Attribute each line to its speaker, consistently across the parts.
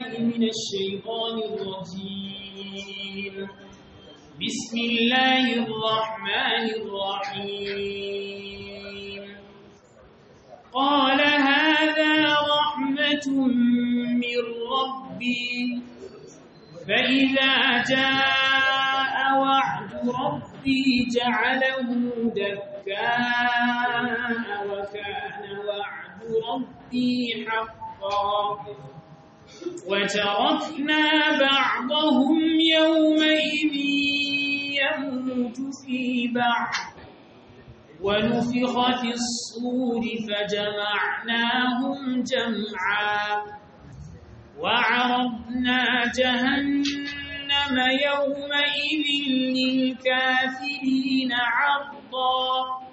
Speaker 1: من الشيطان الرجيم بسم الله الرحمن الرحيم قال هذا رحمة من ربي فإذا جاء وعد ربي جعله دكاء وكان وعد ربي حقا وتركنا بعضهم يومئذ يموت في بعض ونفخ في الصور فجمعناهم جمعا وعرضنا جهنم يومئذ للكافرين عرضا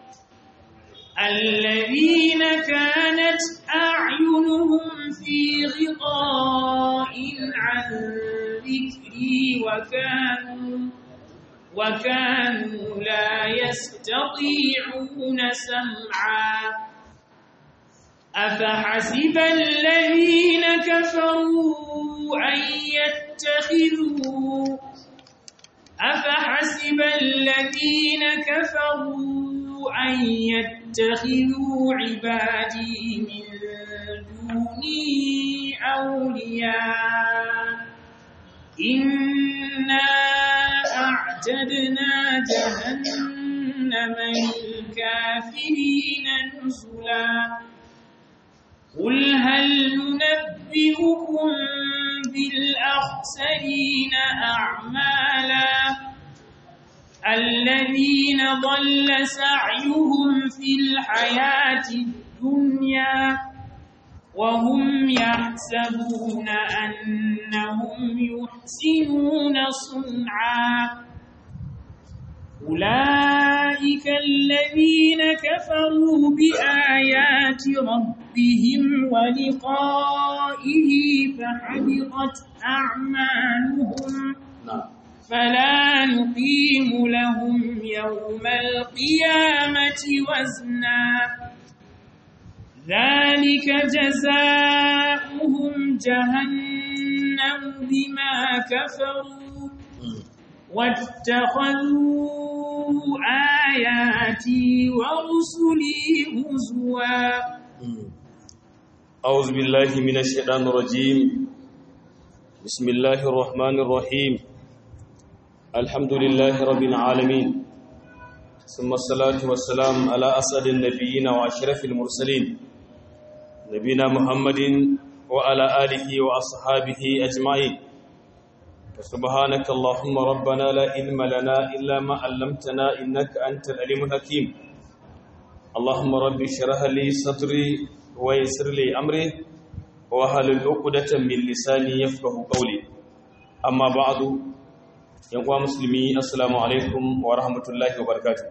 Speaker 1: الذين كانت أعينهم في غطاء عن ذكري وكانوا وكانوا لا يستطيعون سمعا أفحسب الذين كفروا أن يتخذوا أفحسب الذين كفروا أن يتخذوا عبادي من دوني أولياء إنا أعتدنا جهنم للكافرين نزلا قل هل ننبئكم بالأخسرين أعمالا الذين ضل سعيهم في الحياة الدنيا وهم يحسبون أنهم يحسنون صنعا أولئك الذين كفروا بآيات ربهم ولقائه فحبطت أعمالهم فلا نقيم لهم يوم القيامة وزنا ذلك جزاؤهم جهنم بما كفروا واتخذوا آياتي ورسلي هزوا
Speaker 2: أعوذ بالله من الشيطان الرجيم بسم الله الرحمن الرحيم الحمد لله رب العالمين ثم الصلاة والسلام على أسعد النبيين وأشرف المرسلين نبينا محمد وعلى آله وأصحابه أجمعين سبحانك اللهم ربنا لا علم لنا إلا ما علمتنا إنك أنت العليم الحكيم اللهم رب اشرح لي صدري ويسر لي أمري واحلل عقدة من لساني يفقه قولي أما بعد يا مسلمي السلام عليكم ورحمة الله وبركاته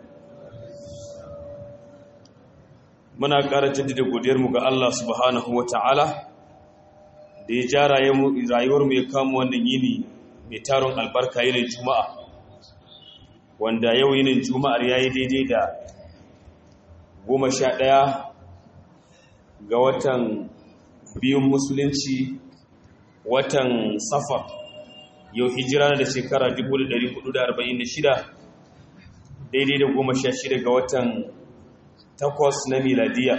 Speaker 2: muna ƙara jaddada godiyarmu ga Allah subhanahu wa ta'ala da ya ja rayuwarmu ya kama wannan yini mai taron albarka yinin juma'a wanda yau yinin juma'ar ya yi daidai da goma sha ɗaya ga watan biyun musulunci watan safar yau hijira da shekara 1446 daidai da goma sha shida ga watan takwas na miladiya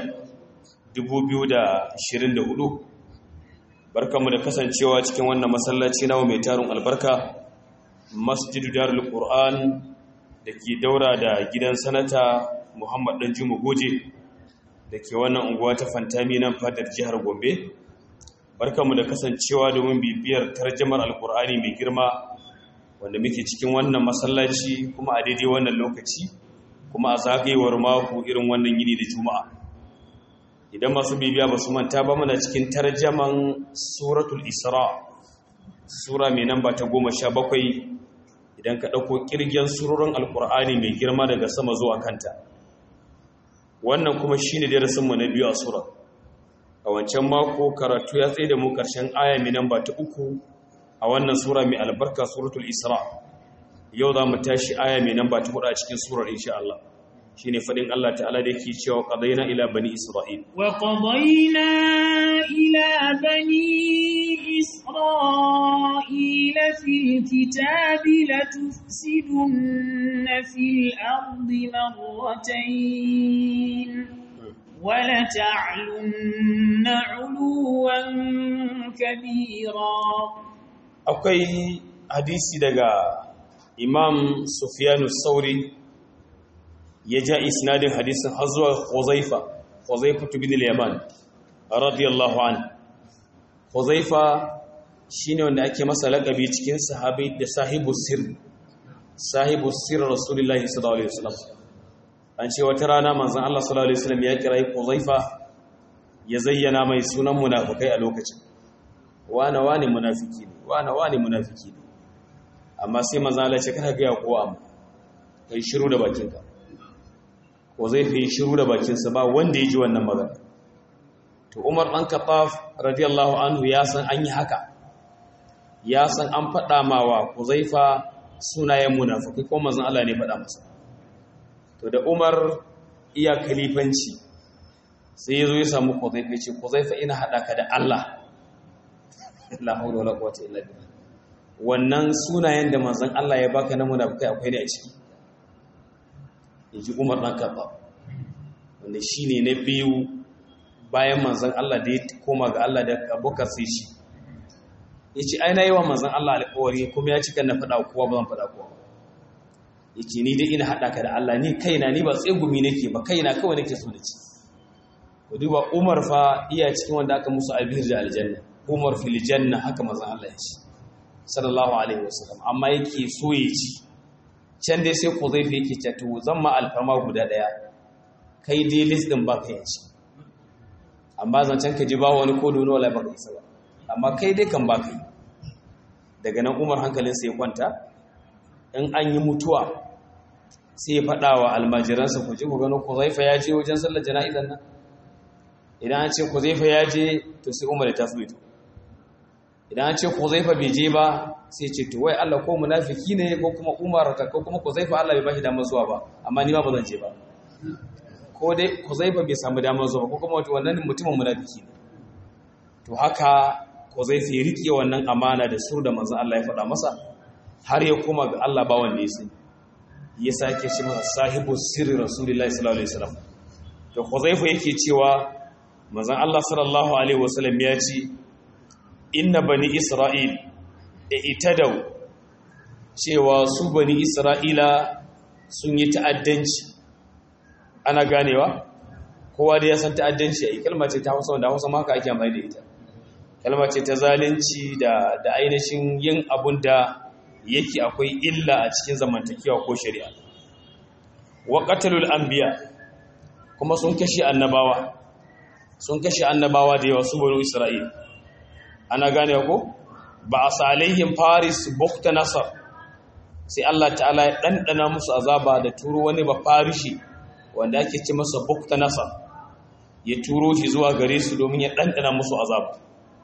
Speaker 2: 2024 barkanmu da kasancewa cikin wannan masallaci nawa mai tarin albarka masjidu darul qur'an da ke daura da gidan sanata muhammad dan juma goje da ke wannan unguwa ta fantami nan fadar jihar gombe barkanmu da kasancewa domin bibiyar tarjamar alkur'ani mai girma wanda muke cikin wannan masallaci kuma a daidai wannan lokaci kuma a zagayewar mako irin wannan yini da juma'a idan masu bibiya ba su manta ba muna cikin tarjaman suratul isra sura mai namba ta goma sha bakwai idan ka ɗauko ƙirgen surorin alkur'ani mai girma daga sama zuwa kanta wannan kuma shi ne darasinmu na biyu a sura a wancan mako karatu ya tsaye da mu ƙarshen aya mai namba ta uku a wannan sura mai albarka suratul isra yau za mu tashi aya mai namba ta hudu a cikin surar insha Allah shi ne faɗin Allah ta'ala da yake cewa ƙadaina ila bani isra'il
Speaker 1: wa qadayna ila bani isra'il الكتاب لتفسدن في الأرض مرتين ولتعلن علوا كبيرا
Speaker 2: akwai hadisi daga imam sufyanu sauri ya ja isnadin hadisin har zuwa huzaifa huzaifa bin al-yaman radiyallahu an huzaifa shine wanda ake masa laqabi cikin sahabi da sahibu sir sahibu sir rasulullahi sallallahu alaihi wasallam an ce wata rana manzon Allah sallallahu alaihi wasallam ya kira huzaifa ya zayyana mai sunan munafikai a lokacin wane wane munafiki ne wane wane munafiki ne amma sai manzo Allah ce kada ga kowa amma kai shiru da bakinka ko zai fi shiru da bakinsa ba wanda ya ji wannan magana to Umar dan Khattab radiyallahu anhu ya san an yi haka ya san an faɗa mawa Huzaifa sunayen munafiki ko manzo Allah ne faɗa masa to da Umar iya kalifanci sai ya zo ya samu Huzaifa ya ce Huzaifa ina haɗa ka da Allah la haula wala quwwata illa billah wannan sunayen da manzon Allah ya baka na munafikai akwai ne a ciki yaji Umar dan Khattab wanda shine na biyu bayan manzon Allah da ya koma ga Allah da Abubakar sai shi yace ai nayi wa manzon Allah alƙawari kuma ya cika na faɗa kowa ba zan faɗa kowa yace ni dai ina hada ka da Allah ni kaina ni ba tsegumi nake ba kaina kawai nake so na ci ku duba Umar fa iya cikin wanda aka musu albir da aljanna umar fil janna haka manzon Allah ya ce sallallahu alaihi wasallam amma yake so ya ci can dai sai ku zai fi yake ce to zan ma alfarma guda daya kai dai list din baka ya ci amma zancen ka ji ba wani ko dono wala baka isa ba amma kai dai kan baka yi daga nan umar hankalinsa ya kwanta in an yi mutuwa sai ya faɗa wa almajiransa ku ji ku gano ku zaifa ya je wajen sallar jana'izan nan idan an ce ku zaifa ya je to sai umar ya tafi to idan an ce Huzaifa bai je ba sai ce to wai Allah ko munafiki ne ko kuma Umar ka ko kuma Huzaifa Allah bai bashi damar zuwa ba amma ni ma ba zan je ba ko dai Huzaifa bai samu damar zuwa ko kuma wannan mutumin munafiki ne to haka Huzaifa ya rike wannan amana da sur da manzon Allah ya faɗa masa har ya koma ga Allah ba wanda ya sani ya sake shi masa sahibu sirri rasulullahi sallallahu alaihi wasallam to Huzaifa yake cewa manzon Allah sallallahu alaihi wasallam ya ce inna bani isra'il da itadau cewa su bani isra'ila sun yi ta'addanci ana ganewa kowa da ya san ta'addanci a yi kalma ce ta hausa wanda hausa maka ake amfani da ita kalma ce ta zalunci da da ainihin yin abun da yake akwai illa a cikin zamantakewa ko shari'a wa qatalul anbiya kuma sun kashe annabawa sun kashe annabawa da yawa su bani isra'ila ana gane ko ba a salihim faris bukta nasar sai Allah ta'ala ya ɗanɗana musu azaba da turo wani ba farishi wanda ake ce masa bukta nasar ya turo shi zuwa gare su domin ya ɗanɗana musu azaba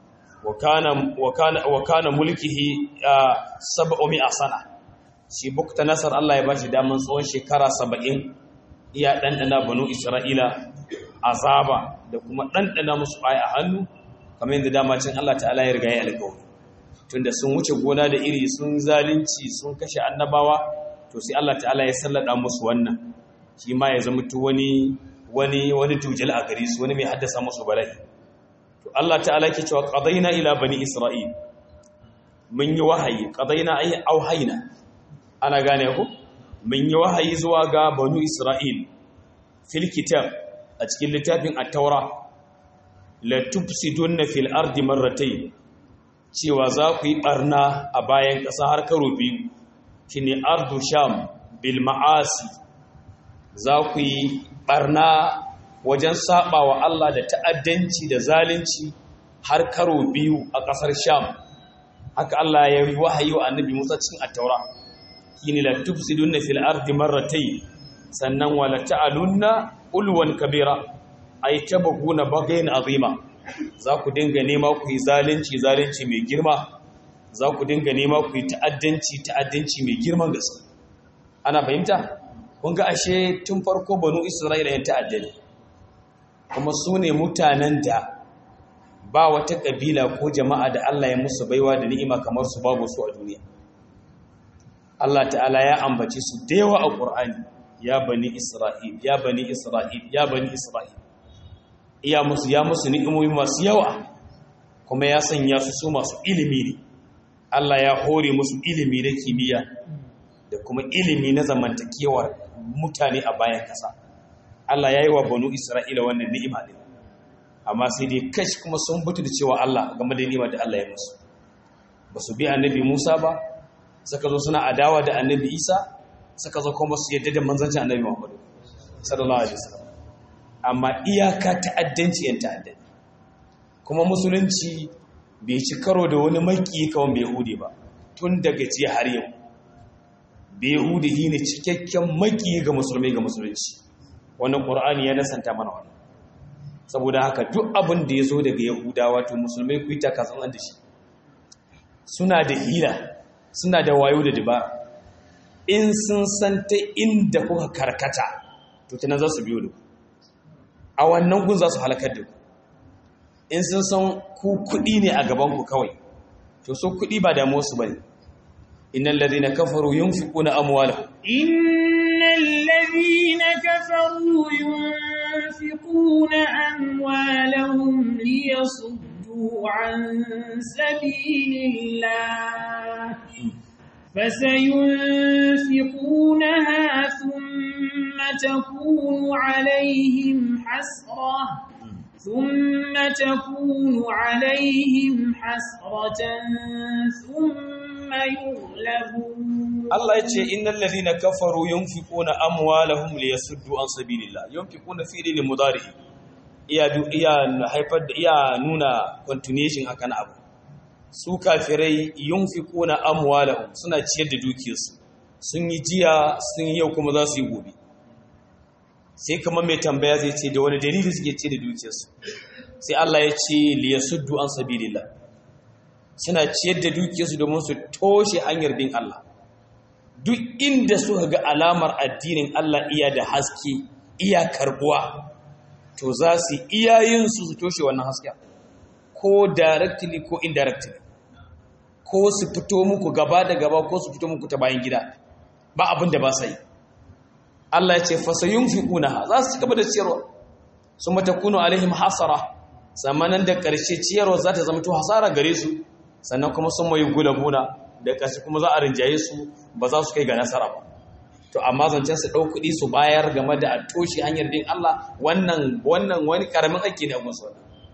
Speaker 2: wa kana mulkihi saba'umi a sana shi bukta nasar Allah ya ba shi daman tsawon shekara saba'in iya ɗanɗana banu isra'ila azaba da kuma ɗanɗana musu aya a hannu kamar yadda dama cin Allah ta'ala ya riga ya alƙawari tunda sun wuce gona da iri sun zalunci sun kashe annabawa to sai Allah ta'ala ya sallada musu wannan shi ma ya zama tu wani wani wani tujal a gare su wani mai haddasa musu bala'i to Allah ta'ala yake cewa qadaina ila bani isra'il mun yi wahayi qadaina ay auhayna ana gane ku mun yi wahayi zuwa ga banu isra'il fil kitab a cikin littafin at-taura la tufsiduna fil ardi marratayn cewa za ku yi barna a bayan ƙasa har karo biyu shine ardu sham bil ma'asi za ku yi barna wajen saba wa Allah da ta'addanci da zalunci har karo biyu a ƙasar sham haka Allah ya yi wahayi wa annabi Musa cikin at-taura shine la tufsiduna fil ardi marratayn sannan wala ta'alunna ulwan kabira ay tabghuna bagayn azima za ku dinga nema ku yi zalunci zalunci mai girma za ku dinga nema ku yi ta'addanci ta'addanci mai girman gaske ana fahimta kun ga ashe tun farko banu isra'ila yan ta'addani kuma su ne mutanen da ba wata kabila ko jama'a da Allah ya musu baiwa da ni'ima kamar su babu su a duniya Allah ta'ala ya ambace su da yawa a Qur'ani ya bani Isra'il ya bani Isra'il ya bani Isra'il iya musu ya musu ni'imomi masu yawa kuma ya sanya su su masu ilimi ne Allah ya hore musu ilimi na kimiyya da kuma ilimi na zamantakewar mutane a bayan kasa Allah ya yi wa banu Isra'ila wannan ni'ima ne amma sai dai kashi kuma sun butu da cewa Allah game da ni'ima da Allah ya musu ba su bi annabi Musa ba suka zo suna adawa da annabi Isa suka zo kuma su yadda da manzancin annabi Muhammadu sallallahu alaihi wasallam amma iyaka ta'addanci yan ta'addani kuma musulunci bai ci karo da wani maki kawai bai hude ba tun daga jiya har yau bai hude ne cikakken maki ga musulmai ga musulunci wannan qur'ani ya nasanta mana wannan saboda haka duk abin da ya zo daga yahudawa to musulmai ku yi takasan da shi suna da hila suna da wayo da dabara in sun san ta inda kuka karkata to tunan za su biyo da ku a wannan gun za su halakar da ku in sun san ku kuɗi ne a gabanku kawai to so kuɗi ba da musu ba ne innan ladina kafaru yin fi kuna amuwala
Speaker 1: innal ladina kafaru yunfiquna amwalahum liyasuddu an sabilillah فسينفقونها ثم تكون عليهم حسرة ثم تكون عليهم حسرة ثم يغلبون
Speaker 2: Allah ya ce innal ladhina kafaru yunfiquna amwalahum liyasuddu an sabilillah yunfiquna fi lil mudari iya iya haifar da iya nuna continuation haka na abu su kafirai yunfiquna amwalahum suna ciyar da dukiyarsu sun yi jiya sun yi yau kuma za su yi gobe sai kamar mai tambaya zai ce da wani dalili suke ce da dukiyarsu sai Allah ya ce liyasuddu an sabilillah suna ciyar da dukiyarsu domin su toshe hanyar bin Allah duk inda suka ga alamar addinin Allah iya da haske iya karbuwa to za su iyayen su su toshe wannan hasken ko directly ko indirectly ko su fito muku gaba da gaba ko su fito muku ta bayan gida ba abin da ba sai Allah ya ce fasayun fi kuna za su gaba da ciyarwa sun mata kuno alaihim hasara zamanan da ƙarshe ciyarwa za ta zama to hasara gare su sannan kuma sun mai gulabuna da ƙarshe kuma za a rinjaye su ba za su kai ga nasara ba to amma zancen su ɗau kuɗi su bayar game da a toshe hanyar din Allah wannan wannan wani ƙaramin aiki ne a gunsu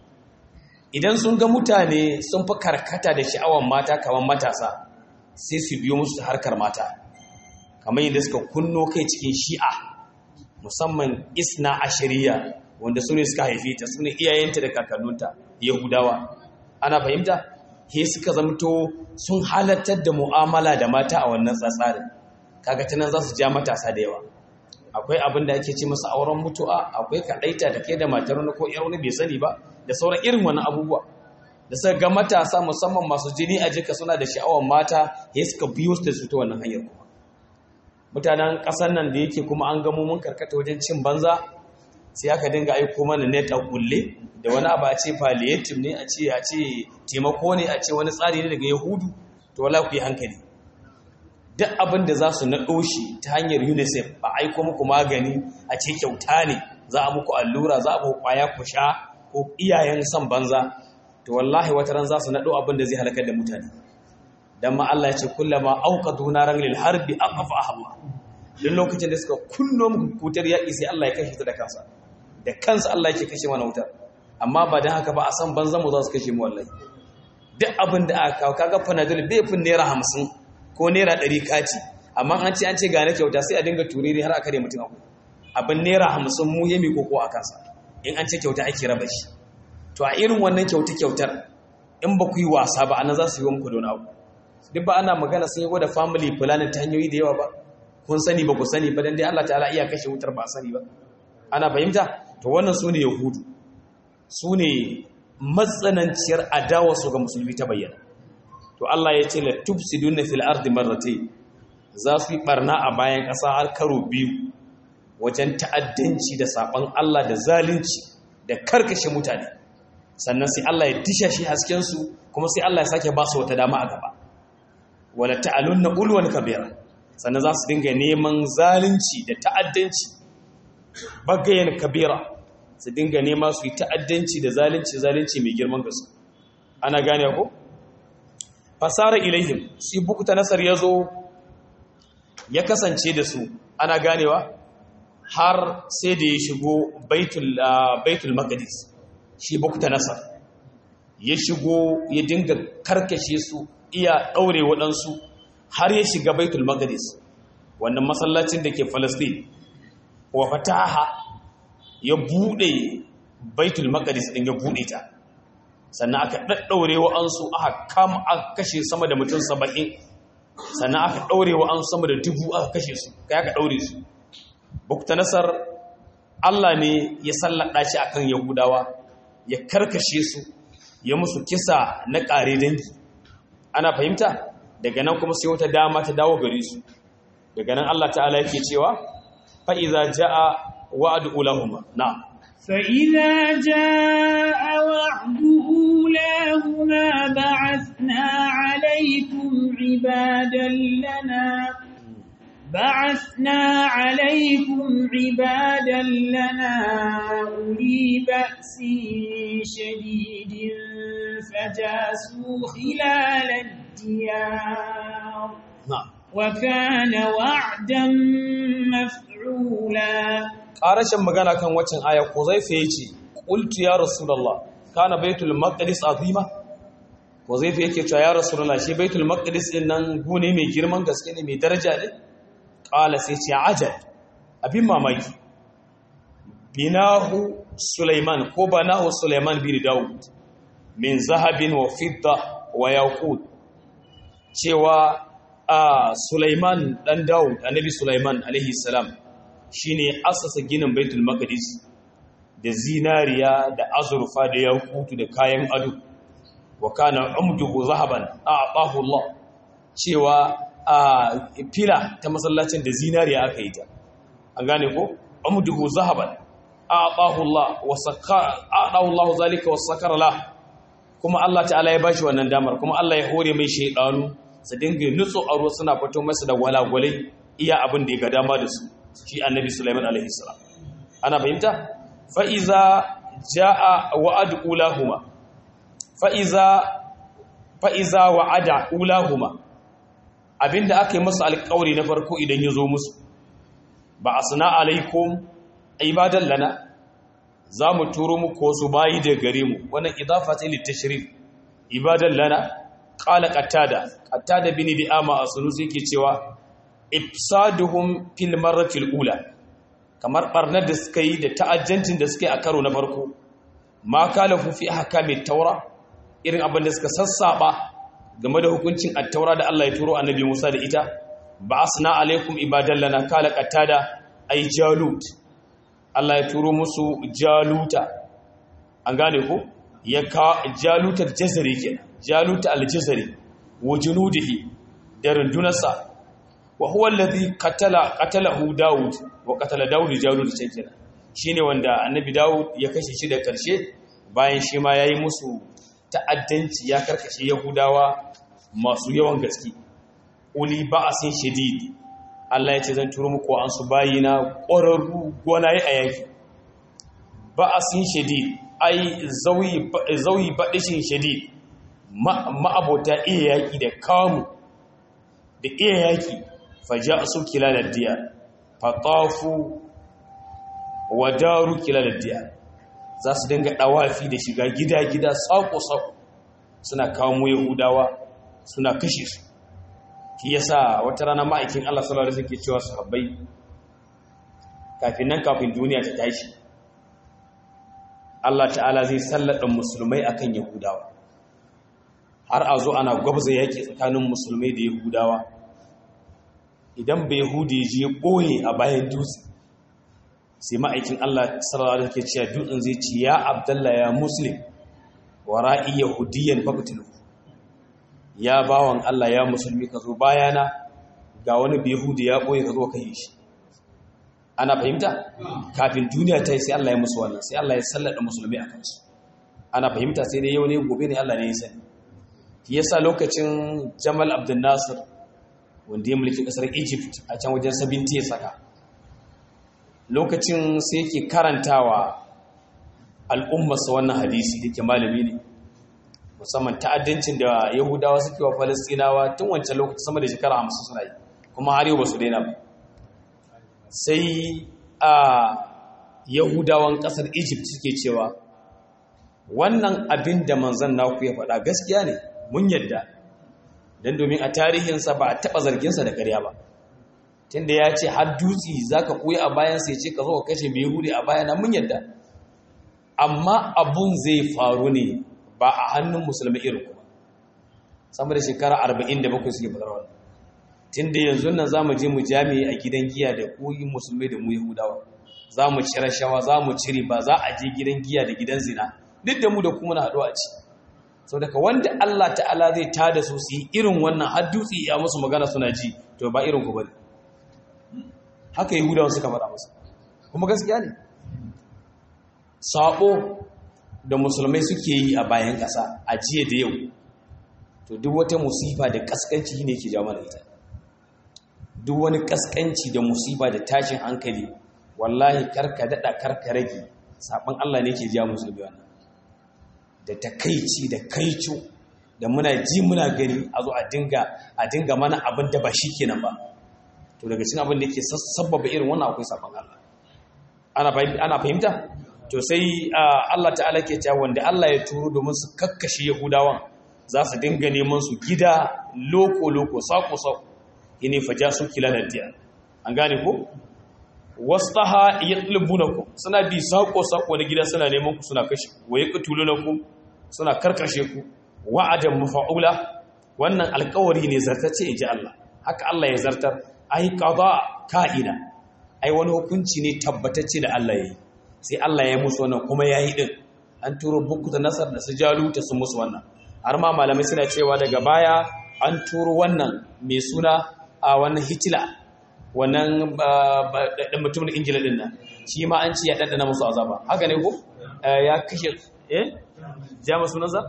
Speaker 2: idan sun ga mutane sun fi karkata da sha'awar mata kamar matasa sai su biyo musu harkar mata kamar yadda suka kunno kai cikin shi'a musamman isna ashiriya wanda su ne suka haife ta su ne iyayenta da kakannunta yahudawa ana fahimta he suka zamto sun halartar da mu'amala da mata a wannan tsatsarin kaga ta nan za su ja matasa da yawa akwai abin da ake ce masa auren mutu'a akwai kaɗaita da kai da matar wani ko yar wani bai sani ba da sauran irin wani abubuwa da suka ga matasa musamman masu jini a jika suna da sha'awar mata he suka biyo su da su ta wannan hanyar kuma mutanen ƙasar nan da yake kuma an gamo mun karkata wajen cin banza sai aka dinga aiko mana net a kulle da wani abu a ce palliative ne a ce a ce taimako ne a ce wani tsari ne daga yahudu to wala ku yi hankali duk abin da za su naɗo shi ta hanyar unicef ba aiko muku magani a ce kyauta ne za a muku allura za a muku kwaya ku sha ko iyayen son banza to wallahi wata ran za su naɗo abin da zai halakar da mutane dan ma Allah ya ce kullama auqadu naran lil harbi aqfa Allah duk lokacin da suka kunno muku kutar yaƙi sai Allah ya kashe ta da kansa da kansa Allah yake kashe mana wutar amma ba dan haka ba a san banzan mu za su kashe mu wallahi duk abin da aka kawo kaga panadol bai fin naira hamsin ko naira ɗari kati amma an ce an ce gane kyauta sai a dinga turiri har a kare mutum abu abin naira hamsin mu yami koko a kansa in an ce kyauta ake raba shi to a irin wannan kyauta kyautar in ba ku yi wasa ba anan za su yi muku don abu duk ba ana magana sun yi gwada family planning ta hanyoyi da yawa ba kun sani ba ku sani ba dan dai Allah ta'ala iya kashe wutar ba sani ba ana fahimta to wannan su ne yahudu su ne matsananciyar adawa su ga musulmi ta bayyana to Allah ya ce la tufsiduna fil ardi marratayn za su yi barna a bayan ƙasa har karo biyu wajen ta'addanci da saban Allah da zalunci da karkashe mutane sannan sai Allah ya disha shi hasken su kuma sai Allah ya sake ba su wata dama a gaba wala ta'alunna ulwan kabira sannan za su dinga neman zalunci da ta'addanci bagayen kabira su dinga nema su yi ta'addanci da zalunci zalunci mai girman gaske ana gane ko fasara ilaihim sai bukuta nasar ya zo ya kasance da su ana ganewa har sai da ya shigo baitul maqdis shi bukuta nasar ya shigo ya dinga karkashe su iya ɗaure waɗansu har ya shiga baitul maqdis wannan masallacin da ke falastin wa fataha ya buɗe baitul maqdis ɗin ya buɗe ta sannan aka ɗaɗɗaure wa'ansu aka kama aka kashe sama da mutum saba'in sannan aka ɗaure wa'ansu sama da dubu aka kashe su kai aka ɗaure su bukta nasar Allah ne ya sallaɗa shi akan yahudawa ya karkashe su ya musu kisa na ƙare dangi ana fahimta daga nan kuma sai wata dama ta dawo gare su daga nan Allah ta'ala yake cewa fa iza jaa wa'du ulahuma na'am
Speaker 1: فإذا جاء وعد أولاهما بعثنا عليكم عبادا لنا بعثنا عليكم عبادا لنا أولي بأس شديد فجاسوا خلال الديار
Speaker 2: na'am
Speaker 1: وكان وعدا مفعولا
Speaker 2: ƙarashin magana kan waccan aya ko zai fiye ce ƙultu ya rasulallah kana baitul maqdis azima ko zai fiye ke cewa ya rasulallah shi baitul maqdis din nan gune mai girman gaske ne mai daraja ne ƙala sai ce ajal abin mamaki binahu sulaiman ko banahu sulaiman bin daud min zahabin wa fidda wa yaqut cewa a sulaiman dan daud annabi sulaiman alaihi salam shine asasa ginin baitul maqdis da zinariya da azurfa da yakutu da kayan ado wa kana umduhu zahaban a'tahu Allah cewa a fila ta masallacin da zinariya aka yi ta an gane ko umduhu zahaban a'tahu Allah wa sakara a'tahu Allah zalika wa sakara la kuma Allah ta'ala ya bashi wannan damar kuma Allah ya hore mai shaydanu su dinga nutso a ruwa suna fito masa da walagwalai iya abin da ya ga dama da su shi annabi Sulaiman alaihi salam ana fahimta fa iza jaa wa'ad ulahuma fa iza fa iza wa'ada ulahuma abinda aka yi musu alƙawari na farko idan ya zo musu ba asna alaikum ibadan lana za mu turo muku wasu bayi da gare mu wannan idafa ce litashrif ibadan lana qala qatada qatada bin di'ama asulusi yake cewa ifsaduhum fil marratil ula kamar barnar da suka yi da ta'ajjantin da suka yi a karo na farko ma kalafu fi ahkamit taura irin abin da suka sassaba game da hukuncin at-taura da Allah ya turo annabi Musa da ita ba'asna alaikum ibadan lana kala qatada ay jalut Allah ya turo musu jaluta an gane ko ya ka jaluta jazari kenan jaluta al-jazari wa junudihi da rundunarsa wa huwa alladhi qatala qatalahu daud wa qatala daud jalut kenan shine wanda annabi daud ya kashe shi da karshe bayan shi ma yayi musu ta'addanci ya karkashe yahudawa masu yawan gaske uli ba'asin shadid Allah ya ce zan turo muku an su bayina ƙwararru gonaye a yaki ba'asin shadid ai zauyi baɗishin shadid ma'abota iya yaƙi da kamu da iya yaƙi faja su kila da diya fatafu wa daru kila da diya za su dinga ɗawafi da shiga gida-gida saƙo-saƙo suna kawo yahudawa suna kashe su shi yasa wata rana ma'aikin Allah sallallahu alaihi wasallam ke cewa sahabbai kafin nan kafin duniya ta tashi Allah ta'ala zai sallada musulmai akan yahudawa har a zo ana gwabza yaki tsakanin musulmai da yahudawa idan bai yahudi je boye a bayan dutse sai ma'aikin Allah sallallahu alaihi wasallam ke cewa dutsen zai ce ya abdallah ya muslim wara'i yahudiyan faqtulu ya bawan Allah ya musulmi ka zo bayana ga wani bihudi ya ɓoye ka zo ka yi shi ana fahimta kafin duniya ta yi sai Allah ya musu wannan sai Allah ya sallada musulmi a kansu ana fahimta sai dai yau ne gobe ne Allah ne ya sani shi yasa lokacin Jamal Abdul Nasir wanda ya mulki kasar egypt a can wajen 70 ya saka lokacin sai yake karantawa al'ummarsa wannan hadisi da ke malami ne musamman ta'addancin da yahudawa suke wa falastinawa tun wancan lokacin sama da shekara hamsin suna yi kuma har yau ba su daina ba sai a yahudawan kasar egypt suke cewa wannan abin da manzan naku ya faɗa gaskiya ne mun yadda don domin a tarihinsa ba a taɓa zarginsa da ƙarya ba tunda ya ce har dutse za ka koya a bayansa ya ce ka zo ka kashe mai yahudi a bayana mun yadda amma abun zai faru ne ba a hannun musulmi irin kuma sama da shekara 47 suke fadar wannan tunda yanzu nan za mu je mu jami'i a gidan giya da koyi musulmai da mu yahudawa za mu ci rashawa za mu cire ba za a je gidan giya da gidan zina duk da mu da kuma na haɗu a ci sau daga wanda Allah ta'ala zai tada su su yi irin wannan har dutse ya musu magana suna ji to ba irin ku bane haka yahudawa suka faɗa masa kuma gaskiya ne sabo da musulmai suke yi a bayan ƙasa a jiya da yau to duk wata musifa da ƙasƙanci ne ke jawo mana ita duk wani ƙasƙanci da musifa da tashin hankali wallahi karka daɗa karka rage saɓon Allah ne ke jawo musulmi wannan da takaici da kaico da muna ji muna gani a zo a dinga a dinga mana abin da ba shi kenan ba to daga cikin abin da yake sabbaba irin wannan akwai saɓon Allah ana fahimta to sai Allah ta'ala ke cewa wanda Allah ya turo domin su kakkashe Yahudawan za su dinga neman su gida loko loko sako sako yene faja su kilal diya an gane ko wastaha yatlubunakum suna bi sako sako na gida suna neman ku suna kashe wa yaqtulunakum suna karkashe ku wa'adan mafa'ula wannan alƙawari ne zartace inji Allah haka Allah ya zartar ai qada ka'ina ai wani hukunci ne tabbatacce da Allah ya yi sai Allah ya musu wannan kuma ya yi ɗin an turo buku da nasar da su jaluta su musu wannan har ma malamai suna cewa daga baya an turo wannan mai suna a wannan hitila wannan ɗan mutumin ingila ɗin nan shi ma an ci ya ɗanɗana musu azaba haka ne ko ya kashe eh jama sunansa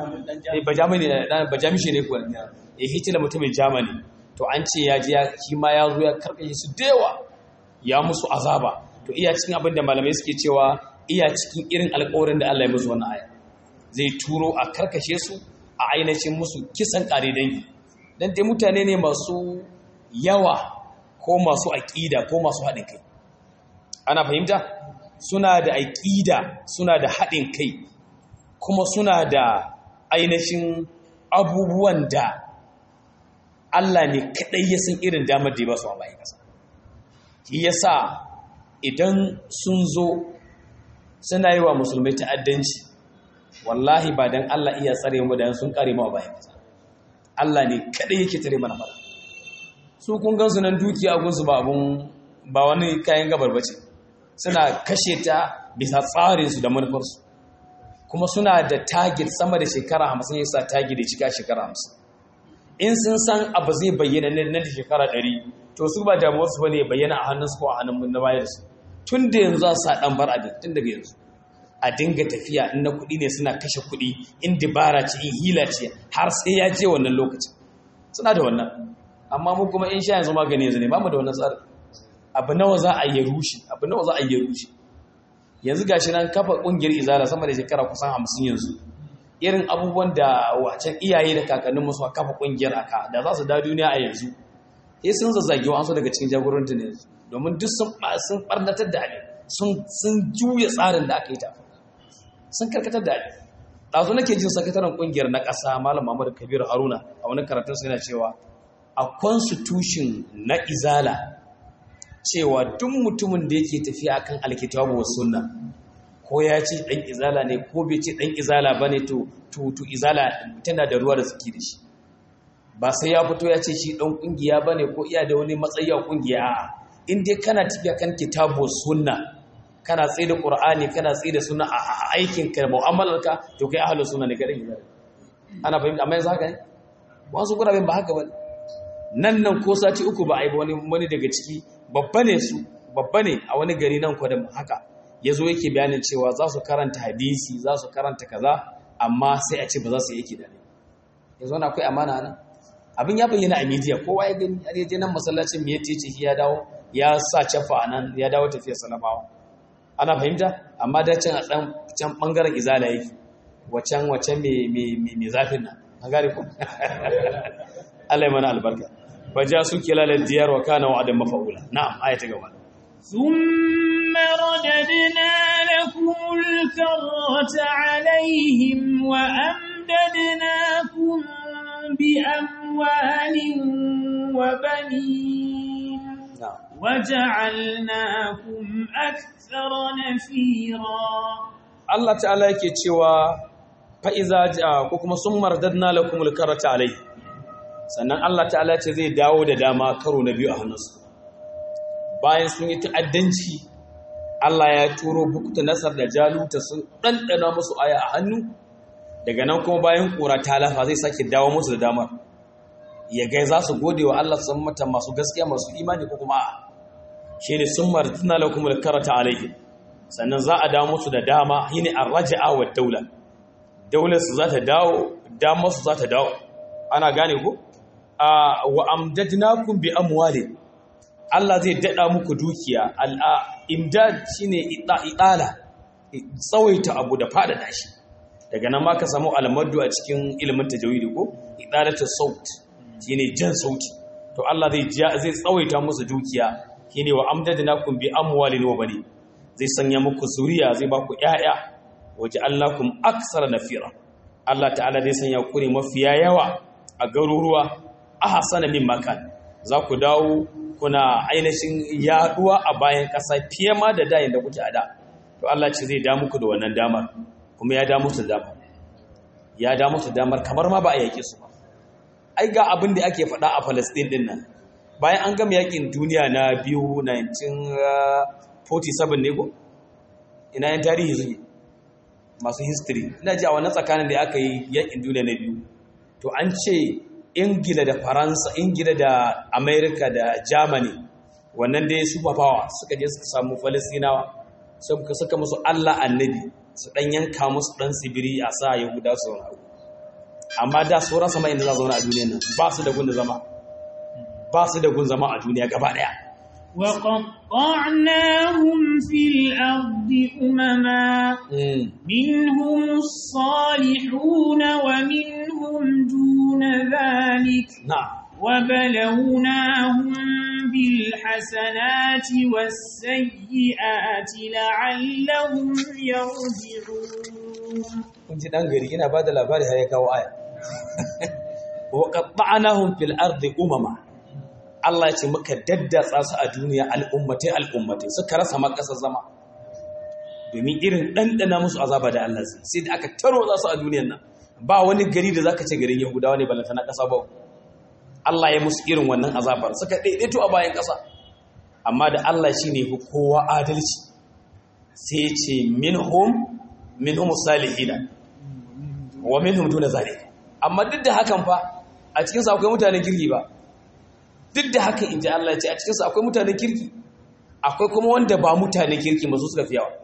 Speaker 2: ba jamani ba jamishi ne kuwa eh hitila mutumin jamani to an ce ya ji shi ma ya zo ya karkashe su da yawa ya musu azaba to iya cikin abin da malamai suke cewa iya cikin irin alƙawarin da Allah ya musu wannan aya zai turo a karkashe su a ainihin musu kisan ƙare dangi dan dai mutane ne masu yawa ko masu aƙida ko masu haɗin kai ana fahimta suna da aƙida suna da haɗin kai kuma suna da ainihin abubuwan da Allah ne kaɗai ya san irin damar da ya ba su a bayan ƙasa shi yasa idan sun zo suna yi wa musulmai ta'addanci wallahi ba don Allah iya tsare mu da sun kare mu a bayan ƙasa Allah ne kaɗai yake tare mana fara su kun gansu nan dukiya gunsu ba abun ba wani kayan gabar bace suna kashe ta bisa tsarinsu da manufarsu kuma suna da target sama da shekara hamsin ya sa target da cika shekara hamsin in sun san abu zai bayyana nan da shekara ɗari to su ba damuwarsu ba ne bayyana a hannunsu ko a hannun na bayarsu tun da yanzu za su sa ɗan bar abin tun daga yanzu a dinga tafiya in na kuɗi ne suna kashe kuɗi in dibara ce in hila ce har sai ya je wannan lokacin suna da wannan amma mu kuma in sha yanzu magani yanzu ne ba mu da wannan tsari abu nawa za a yi rushe abu nawa za a yi rushe yanzu gashi nan kafa ƙungiyar izala sama da shekara kusan hamsin yanzu irin abubuwan da wacan iyaye da kakannin musu kafa ƙungiyar aka da za su da duniya a yanzu sai sun zazzage wa daga cikin jagorantar ne domin duk sun sun barnatar da abin sun sun juya tsarin da aka yi ta sun karkatar da abin ɗazu nake jin sakataren ƙungiyar na ƙasa malam Muhammadu Kabiru Haruna a wani karatun sa yana cewa a constitution na izala cewa duk mutumin da yake tafiya akan alkitabu wa sunna ko ya ce dan izala ne ko bai ce dan izala bane to to to izala tana da ruwa da suke da shi ba sai ya fito ya ce shi dan kungiya bane ko iya da wani matsayi a kungiya a'a in dai kana tafiya kan kitabu sunna kana tsaye da qur'ani kana tsaye da sunna a aikin ka mu'amalarka to kai ahlus sunna ne kai dan izala ana fahimta amma yanzu haka ne wasu gurabin ba haka bane nan nan ko sati uku ba a yi wani wani daga ciki babba ne su babba ne a wani gari nan kwadam haka ya zo yake bayanin cewa za su karanta hadisi za su karanta kaza amma sai a ce ba za su yi yake da ne ya zo na akwai amana nan abin ya bayyana a media kowa ya gani a je nan masallacin me yace ce ya dawo ya sa cafa nan ya dawo tafiya salamawa ana fahimta amma da can a dan can bangaren izala yake wacan wacan me me me zafin nan an gane ko Allah ya mana albarka faja su kilalal diyar wa kana wa'adan mafa'ula na'am ayata gaba
Speaker 1: ثم رددنا لكم الكرة عليهم وأمددناكم بأموال وبنين وجعلناكم أكثر نفيرا
Speaker 2: Allah ta'ala yake cewa fa'iza ko kuma sun mardadna lakumul karata alai sannan Allah ta'ala ce zai dawo da dama karo na biyu a hannunsu bayan sun yi ta'addanci Allah ya turo bukta nasar da jaluta sun ɗanɗana musu aya a hannu daga nan kuma bayan ƙura ta lafa zai sake dawo musu da damar ya gai za su gode wa Allah sun mata masu gaskiya masu imani ko kuma a shi ne sun martuna lakum da karata alaihi sannan za a dawo musu da dama yi ne an raja'a wa daula daular su za ta dawo damar su za ta dawo ana gane ku wa amdadnakum bi amwalin Allah zai daɗa muku dukiya al'imdad shi ne iɗala tsawaita abu da faɗaɗa shi daga nan ma ka samu almadu a cikin ilimin tajawidi ko iɗalata saut shi ne jan sauti to Allah zai tsawaita musu dukiya shi ne wa amdadina kun bi amwalin wa bane zai sanya muku zuriya zai ba ku ‘ya'ya waje Allah kun aksara nafira Allah ta'ala zai sanya ku ne mafiya yawa a garuruwa a hasana min makan za ku dawo kuna ainihin yaduwa a bayan ƙasa fiye ma da dayin da kuke a da to Allah ce zai damu ku da wannan damar kuma ya damu su damar ya damu su damar kamar ma ba a yake su ba ai ga abin da ake faɗa a Palestine din nan bayan an gama yakin duniya na biyu 1947 ne ko ina yan tarihi suke masu history ina ji a wannan tsakanin da aka yi yakin duniya na biyu to an ce ingila da faransa ingila da amerika da germany wannan dai super power suka je suka samu falastinawa suka suka musu allah annabi su dan yanka musu dan tsibiri a sa yahuda su zauna amma da su rasa mai inda za zauna a duniya nan ba su da gun zama ba su da gun zama a duniya gaba daya
Speaker 1: وقطعناهم في الأرض أمما منهم الصالحون ومنهم دون ذلك
Speaker 2: نعم
Speaker 1: وبلوناهم بالحسنات والسيئات لعلهم يرجعون
Speaker 2: kun ji dan gari ina ba da labari har ya kawo aya wa qatta'nahum fil ardi umama Allah ya ce muka daddatsa su a duniya al'ummatai al'ummatai suka rasa makasar zama domin irin ɗanɗana musu azaba da Allah sai da aka taro za su a duniyan nan ba wani gari da zaka ce garin Yahudawa ne balanta na ƙasa ba Allah ya musu irin wannan azabar suka daidaito a bayan ƙasa amma da Allah shi ne kowa adalci sai ce minhum minhum salihina wa minhum duna zalika amma duk da hakan fa a cikin sa akwai mutanen kirki ba duk da haka in ji Allah ce a cikinsu akwai mutanen kirki akwai kuma wanda ba mutanen kirki masu suka fi yawa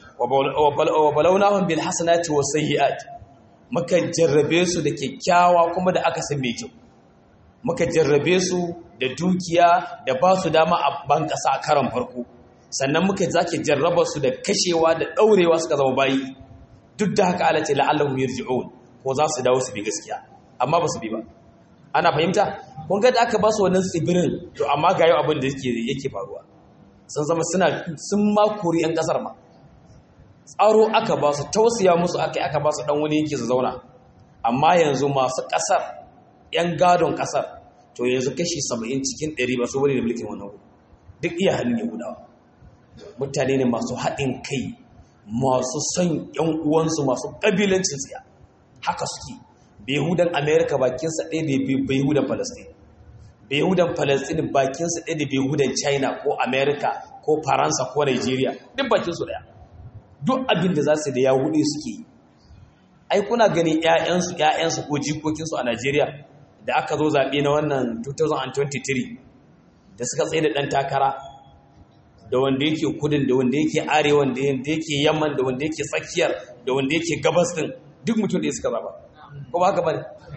Speaker 2: wa balaunahum bil hasanati was sayyi'at muka jarrabe su da kyakkyawa kuma da aka san mai kyau muka jarrabe su da dukiya da ba su dama a ban kasa a karan farko sannan muka zake jarraba su da kashewa da daurewa suka zama bayi duk da haka Allah ce la'allahum yarji'un ko za su dawo su bi gaskiya amma ba su bi ba ana fahimta kun ga da aka ba su wannan tsibirin to amma ga yau abin da yake yake faruwa sun zama suna sun ma kori yan kasar ma tsaro aka ba su tausaya musu aka aka ba su dan wani yake su zauna amma yanzu masu kasar yan gadon kasar to yanzu kashi 70 cikin 100 ba su bane da mulkin wannan duk iya hannun yahudawa mutane ne masu haɗin kai masu son yan uwansu masu ƙabilancin tsiya haka suke behudan america bakinsa ɗaya da behudan palestine behudan palestine bakinsa ɗaya da behudan china ko america ko faransa ko nigeria duk bakinsu ɗaya duk abin da za su da ya hudu suke yi ai kuna ganin 'ya'yansu 'ya'yansu ko jikokinsu a nigeria da aka zo zaɓe na wannan 2023 da suka tsaye da ɗan takara da wanda yake kudin da wanda yake arewa da wanda yake yamman da wanda yake tsakiyar da wanda yake gabas din duk mutum da suka zaba ko ba haka bane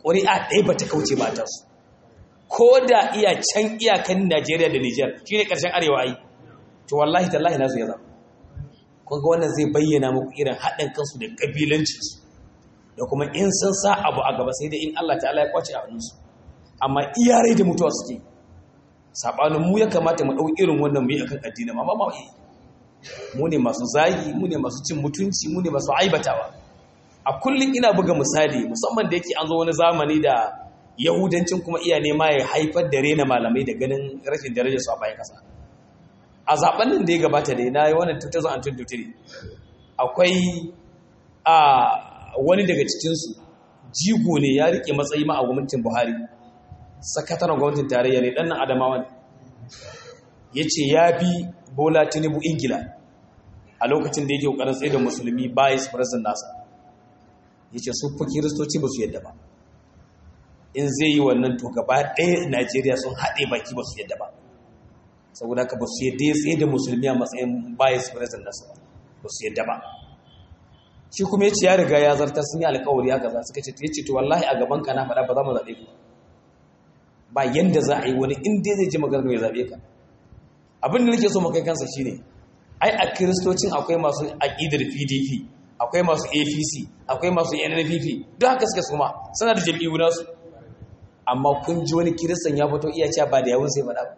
Speaker 2: ƙuri'a ɗaya ba ta kauce ba ta su ko da iya can iyakan najeriya da nijar shi ne ƙarshen arewa ai to wallahi tallahi nasu ya zama kun ga wannan zai bayyana muku irin haɗin kansu da ƙabilancinsu da kuma in sun sa abu a gaba sai dai in allah ta'ala ya kwace a hannunsu amma iyarai da mutuwa suke saɓanin mu ya kamata mu ɗau irin wannan mu yi akan addini amma ba mu ne masu zagi mu ne masu cin mutunci mu ne masu aibatawa a kullum ina buga misali musamman da yake an zo wani zamani da yahudancin kuma iya nema ya haifar da rena malamai da ganin rashin darajar su a bayan kasa a zaben nan da ya gabata da na yi wannan 2023 akwai a wani daga cikinsu jigo ne ya rike matsayi ma a gwamnatin buhari sakataren gwamnatin tarayya ne ɗan nan adamawa ne ya ce ya bi bola tinubu ingila a lokacin da yake ƙoƙarin tsaye da musulmi vice president nasa ya ce su fi kiristoci ba su yadda ba in zai yi wannan to gaba ɗaya najeriya sun haɗe baki ba su yadda ba saboda ka ba su yadda ya tsaye da musulmi a matsayin vice president nasa ba su yadda ba shi kuma ya ce ya riga ya zartar sun yi alkawari haka za su kace ya ce to wallahi a gaban ka na faɗa ba za mu zaɓe ku ba yanda za a yi wani in dai zai ji maganar ya zaɓe ka abin da nake so mu kai kansa shine ai a kiristocin akwai masu aƙidar pdp akwai masu apc akwai masu nnpp duk haka suka suma suna da jam'iyyu nasu amma kun ji wani kiristan ya fito iya cewa ba da yawun sai faɗa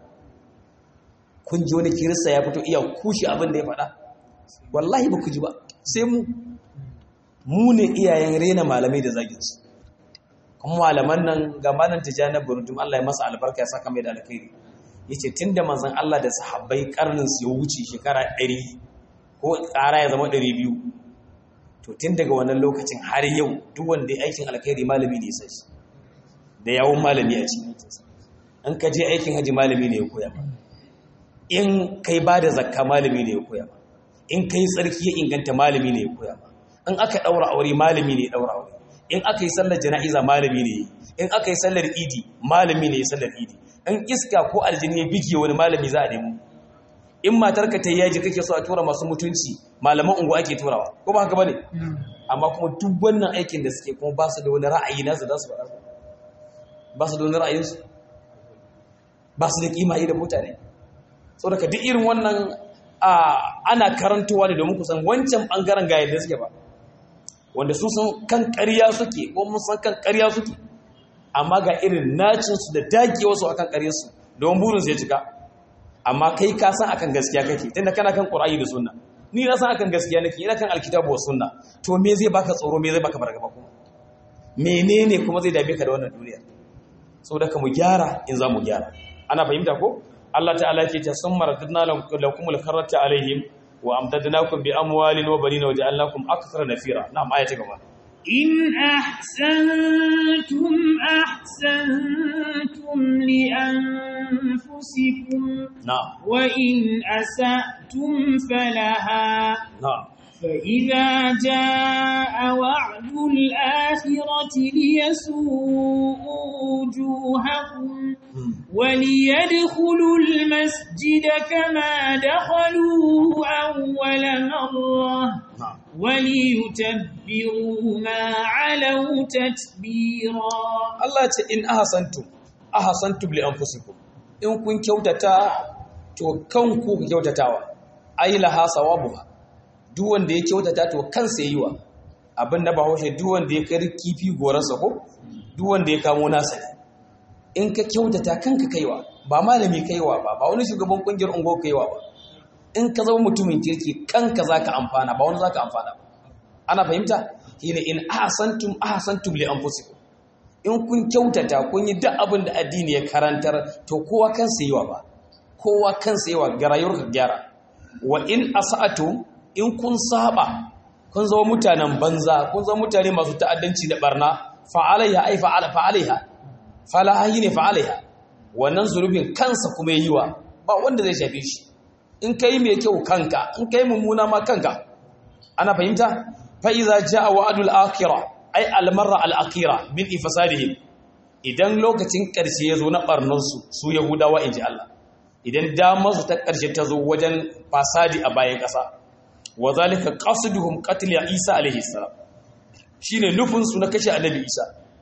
Speaker 2: kun ji wani kirista ya fito iya kushe abin da ya faɗa wallahi ba ku ji ba sai mu mu ne iyayen rena malamai da zaginsu kuma malaman nan ga malam tijjani burundum Allah ya masa albarka ya saka mai da alkhairi yace tunda manzon Allah da sahabbai karnin su ya wuce shekara 100 ko tsara ya zama 200 to tun daga wannan lokacin har yau duk wanda ya aikin alkhairi malami ne sai da yawon malami a cikin in ka je aikin haji malami ne ya koya ba in kai ba da zakka malami ne ya koya ba in kai tsarki ya inganta malami ne ya koya ba in aka daura aure malami ne ya daura aure in aka yi sallar jana'iza malami ne in aka yi sallar idi malami ne ya sallar idi in iska ko aljini ya bige wani malami za a nemo in matarka ta yaji kake so a tura masu mutunci malaman unguwa ake turawa ko ba haka bane amma kuma duk wannan aikin da suke kuma ba su da wani ra'ayi nasu za su faɗa ba su da wani ra'ayinsu ba su da kima da mutane saboda ka duk irin wannan ana karantowa ne domin kusan wancan bangaren ga yadda suke ba wanda su san kan ƙarya suke ko mun san kan ƙarya suke amma ga irin nacinsu da dagewarsu akan ƙaryarsu don burinsu ya cika amma kai ka san akan gaskiya kake tunda kana kan Qur'ani da Sunna ni na san akan gaskiya nake ina kan alkitabu wa sunna to me zai baka tsoro me zai baka fargaba kuma menene kuma zai dabe ka da wannan duniya saboda ka mu gyara in za mu gyara ana fahimta ko Allah ta'ala yake ta summa radadna lakum al-karrata alaihim wa amdadnakum bi amwalin wa banina wa ja'alnakum akthara nafira na'am aya ta gaba
Speaker 1: إن أحسنتم أحسنتم لأنفسكم
Speaker 2: na'am
Speaker 1: وإن أسأتم فلها
Speaker 2: na'am
Speaker 1: فإذا جاء وعد الآخرة ليسوءوا وجوهكم وليدخلوا المسجد كما دخلوه أول مرة
Speaker 2: na'am
Speaker 1: وليتبروا ما علوا تتبيرا
Speaker 2: Allah ce in ahsantum ahsantum li anfusikum in kun kyautata to kanku ku kyautatawa ai laha sawabuha duk wanda ya kyautata to kansa yiwa abin da bahaushe duk wanda ya kari kifi gorarsa ko duk wanda ya kamo nasa ne in ka kyautata kanka kaiwa ba malami kaiwa ba ba wani shugaban kungiyar ungo kaiwa ba in ka zama mutumin kirki kanka zaka amfana ba wani zaka amfana ba ana fahimta shine in ahsantum ahsantum li anfusikum in kun kyautata kun yi duk abin da addini ya karantar to kowa kansa yiwa ba kowa kansa yiwa ga rayuwarka gyara wa in asa'atu in kun saba kun zama mutanen banza kun zama mutane masu ta'addanci da barna fa'alaiha ai fa'ala fa'alaiha falaha ne fa'alaiha wannan zurubin kansa kuma yiwa ba wanda zai shafe shi in kai mai kyau kanka in kai mummuna ma kanka ana fahimta fa iza jaa wa'dul akhirah ai almarra al-akhirah min ifasadihim idan lokacin ƙarshe ya zo na ɓarnarsu su yahudawa in ji Allah idan damarsu ta ƙarshe ta zo wajen fasadi a bayan ƙasa wa zalika qasduhum qatl isa alaihi salam shine nufin su na kashe annabi isa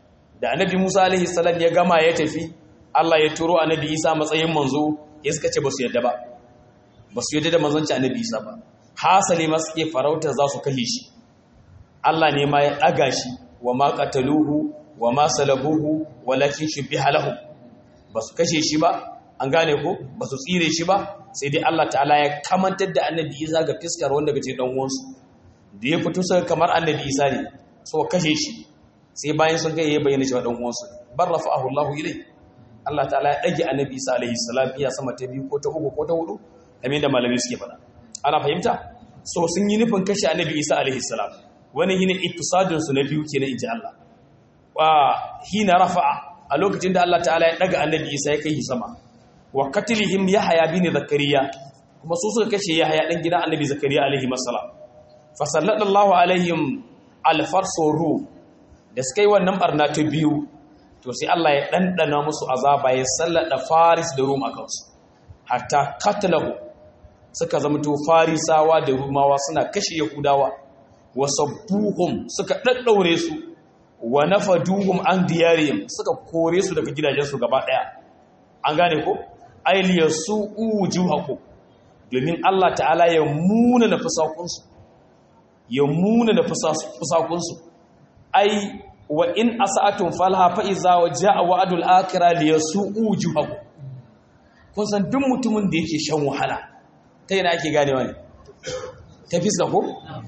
Speaker 2: da annabi Musa alaihi salam ya gama ya tafi Allah ya turo annabi Isa matsayin manzo ya suka ce ba su yadda ba ba su yadda da manzanci annabi Isa ba hasali ma suke farauta za su kashe shi Allah ne ma ya ɗaga shi wa ma qataluhu wa ma salabuhu walakin shubbiha lahu ba su kashe shi ba an gane ko ba su tsire shi ba sai dai Allah ta'ala ya kamantar da annabi Isa ga fiskar wanda gace dan uwansu da ya fito sai kamar annabi Isa ne so kashe shi sai bayan sun kai ya bayyana cewa dan uwansu bar rafa'ahu Allah ilai Allah ta'ala ya dage annabi Isa alaihi salam iya sama ta biyu ko ta uku ko ta hudu kamar da malami suke faɗa ana fahimta so sun yi nufin kashe annabi Isa alaihi salam wani hina ittisadin su na biyu kenan inji Allah wa hina rafa'a a lokacin da Allah ta'ala ya daga annabi Isa ya kai sama wa katilihim yahya bin zakariya kuma su suka kashe yahya dan gidan annabi zakariya alaihi masallam fa sallallahu alaihim alfarsoru da suka yi wannan barna ta biyu to sai Allah ya dandana musu azaba ya sallada faris da rum akan su hatta katalahu suka zamto farisawa da rumawa suna kashe yahudawa wa sabbuhum suka daddaure su wa nafaduhum an diyarihim suka kore su daga gidajensu gaba daya an gane ko ailiya su ujuhaku domin Allah ta'ala ya muna na fusakunsu ya muna na fusakunsu ai wa in asa'atun falha fa iza wa ja'a wa'dul akhirah li yasu'u ujuhaku kun san duk mutumin da yake shan wahala ta yana ake ganewa ne ta fiska ko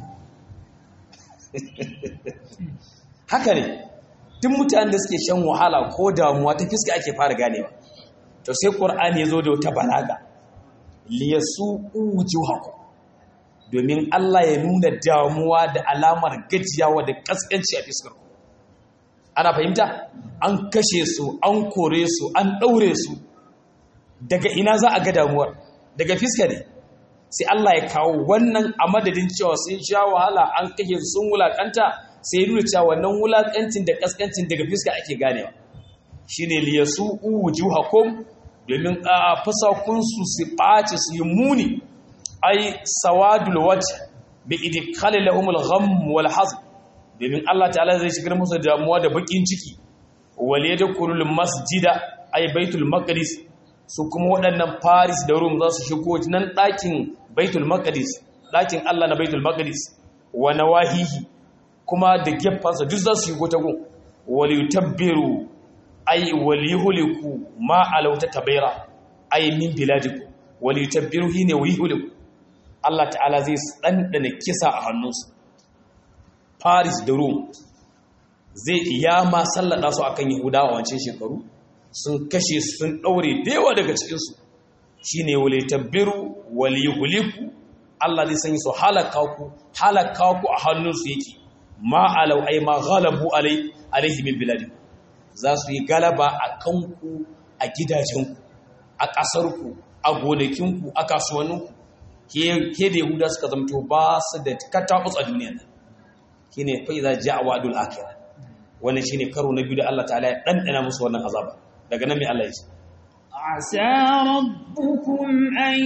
Speaker 2: haka ne duk mutanen da suke shan wahala ko damuwa ta fiska ake fara ganewa to sai qur'ani ya zo da wata balaga liyasu ujuhaku domin Allah ya nuna damuwa da alamar gajiyawa da kaskanci a fiskar ku ana fahimta an kashe su an kore su an daure su daga ina za a ga damuwar daga fiska ne sai Allah ya kawo wannan a madadin cewa sun sha wahala an kashe su sun wulakanta sai ya nuna cewa wannan wulakancin da kaskancin daga fiska ake ganewa shine liyasu wujuhakum domin a fasakunsu su ɓace su yi muni ai sawadul wajh bi idkhali lahum al-gham wal hazn domin Allah ta'ala zai shigar musu damuwa da bakin ciki wal yadkhulul masjida ai baitul maqdis su kuma waɗannan Paris da Rome za su shigo nan ɗakin baitul maqdis ɗakin Allah na baitul maqdis wa nawahihi kuma da gefansa duk za su shigo ta gun wal yutabbiru ay waliyuhliku ma alauta tabaira ay min biladiku waliyutabbiru hine waliyuhliku Allah ta'ala zai dandana kisa a hannunsu Paris da Rome zai iya ma sallada su akan Yahudawa wancan shekaru sun kashe su sun daure dewa daga cikin su shine waliyutabbiru waliyuhliku Allah zai sanya su halaka ku halaka ku a hannunsu yake ma alau ay ma ghalabu alai alaihi min biladiku za su yi galaba a kanku a gidajenku a ƙasarku a gonakinku a kasuwanninku ke da yahuda suka zamto ba su da katakus a duniya nan shi ne fai za ji a wa'adul akira wannan shi ne karo na biyu da Allah ta'ala ya ɗanɗana musu wannan azaba daga nan mai Allah ya ce
Speaker 1: عسى ربكم أن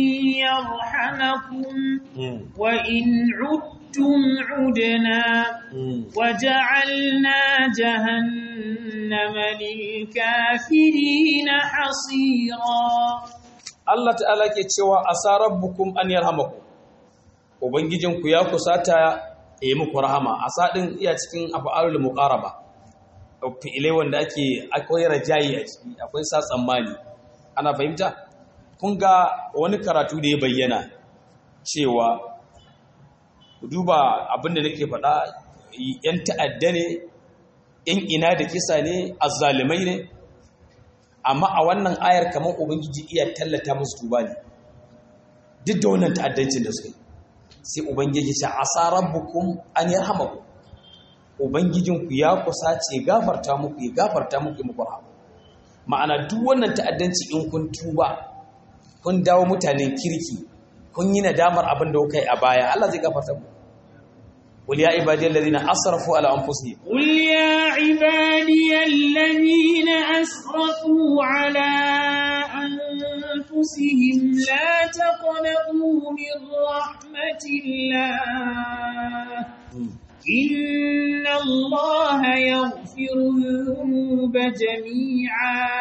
Speaker 1: يرحمكم وإن عدتم عدنا وجعلنا جهنم للكافرين حصيرا
Speaker 2: Allah ta'ala ke cewa asa rabbukum an yarhamakum ubangijinku ya kusata ya yi muku rahama asa din iya cikin af'alul muqaraba fi'ilai wanda ake akwai rajayi a ciki akwai sa tsammani ana fahimta kun ga wani karatu da ya bayyana cewa duba abinda nake faɗa yan ta'adda ne in ina da kisa ne azzalimai ne amma a wannan ayar kamar ubangiji iya tallata musu tuba ne duk da wannan ta'addancin da suka yi sai ubangiji ce asa rabbukum an yarhamaku ubangijinku ya kusa ce gafarta muku ya gafarta muku muku rahama ma'ana duk wannan ta'addanci in kun tuba kun dawo mutanen kirki kun yi nadamar abin da kuka yi a baya Allah zai gafarta muku قل يا عبادي الذين أسرفوا على أنفسهم
Speaker 1: قل يا عبادي الذين أسرفوا على أنفسهم لا تقنطوا من رحمة الله إن الله يغفر الذنوب جميعا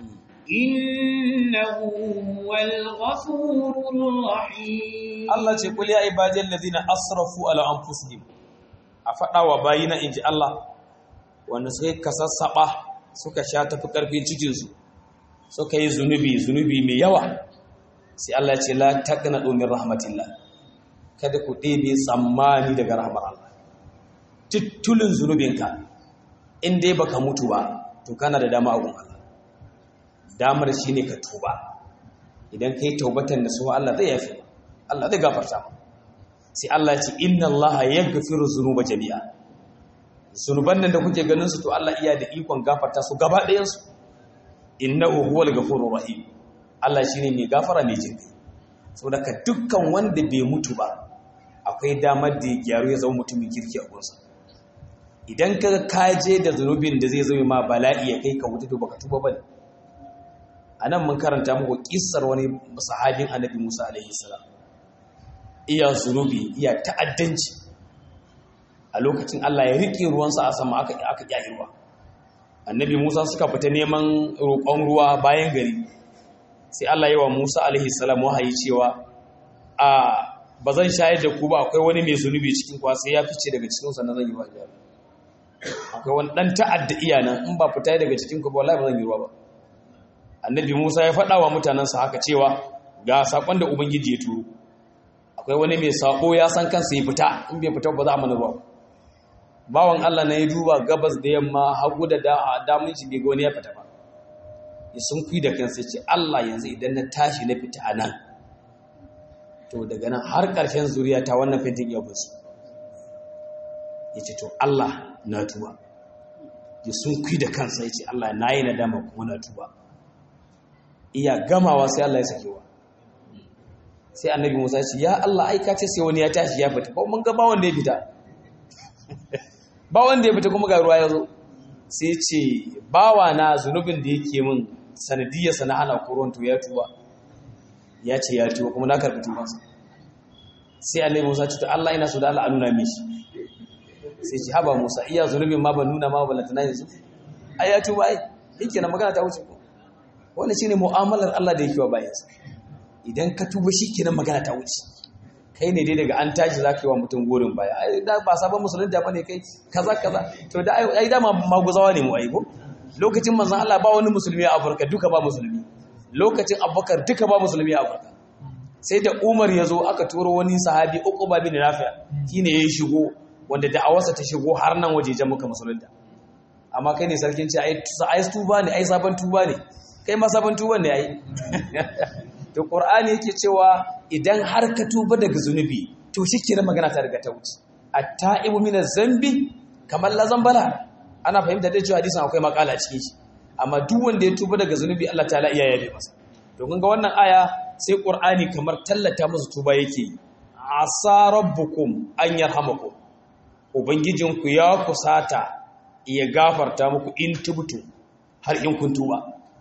Speaker 1: إنه هو الغفور الرحيم
Speaker 2: Allah ce kul ya ibadiyal ladina asrafu ala anfusihim a faɗa wa bayina inji Allah wanda sai ka sassaba suka sha tafi karfin cikin su suka yi zunubi zunubi mai yawa sai Allah ce la taqnatu min rahmatillah kada ku ɗebe tsammani daga rahmar Allah tittulin zunubinka in dai baka mutu ba to kana da dama a gun Allah damar shine ka tuba idan kai taubatan da su Allah zai yafi Allah zai gafarta sai Allah ce inna Allah yaghfiru dhunuba jami'a zunuban nan da kuke ganin su to Allah iya da ikon gafarta su gaba ɗayan su innahu huwal ghafurur rahim Allah shine mai gafara mai jinkai saboda ka dukkan wanda bai mutu ba akwai damar da ya gyaru ya zama mutumin kirki a gunsa idan ka kaje da zunubin da zai zama ma bala'i ya kai ka wuta to baka tuba bane anan mun karanta muku kissar wani sahabin annabi Musa alaihi salam iya zunubi iya ta'addanci a lokacin Allah ya riƙe ruwansa a sama aka aka ƙyayi ruwa annabi Musa suka fita neman roƙon ruwa bayan gari sai Allah yi wa Musa alaihi salam wahayi cewa a ba zan shayar da ku ba akwai wani mai zunubi cikin kwa sai ya fice daga cikin sa na zan yi wa jari akwai wani dan ta'adda iya nan in ba fita daga cikin ku ba wallahi ba zan yi ruwa ba annabi Musa ya faɗa wa mutanensa haka cewa ga sakon da ubangiji ya turo akwai wani mai sako ya san kansa ya fita in bai fita ba za a mana ruwa bawan Allah na ya duba gabas da yamma hagu da damun shi bai ga wani ya fita ba ya sun kui da kansa ya ce Allah yanzu idan na tashi na fita a nan to daga nan har ƙarshen zuriya ta wannan fentin ya basu ya ce to Allah na tuba ya sun kui da kansa ya ce Allah na yi nadama kuma na tuba iya gamawa sai Allah ya sakewa sai annabi Musa ya ce ya Allah aika ce sai wani ya tashi ya fita ba mun ga ba wanda ya fita ba wanda ya fita kuma ga ruwa ya zo sai ce bawa na zunubin da yake min sanadiyarsa na hana koron to ya tuba ya ce ya tuba kuma na karɓi tubansa sai annabi Musa ce to Allah ina so da Allah a nuna mishi sai ce haba Musa iya zunubin ma ban nuna ma ba lantana yanzu ai ya tuba ai yake na magana ta wuce ko wannan shine mu'amalar Allah da yake wa bayansa idan ka tuba shi kenan magana ta wuce kai ne dai daga an tashi za ka yi wa mutum gorin baya ai da ba sabon musulunta ba ne kai kaza kaza to da ai dama maguzawa ne mu ai ko lokacin manzon Allah ba wani musulmi a Afirka duka ba musulmi lokacin Abubakar duka ba musulmi a Afirka sai da Umar ya zo aka turo wani sahabi Uqba bin Rafi' shine ya shigo wanda da'awarsa ta shigo har nan wajejen muka musulunta amma kai ne sarkin ce ai ai tuba ne ai sabon tuba ne kai ma sabon tuban ne ai to qur'ani yake cewa idan har ka tuba daga zunubi to shikenan magana ta riga ta wuce at-ta'ibu min zambi kamar la zambala ana fahimta da cewa hadisin akwai makala cikin shi amma duk wanda ya tuba daga zunubi Allah ta'ala iya yabe masa to kun ga wannan aya sai qur'ani kamar tallata musu tuba yake asa rabbukum an yarhamakum ubangijinku ya kusata ya gafarta muku in tubtu har in kun tuba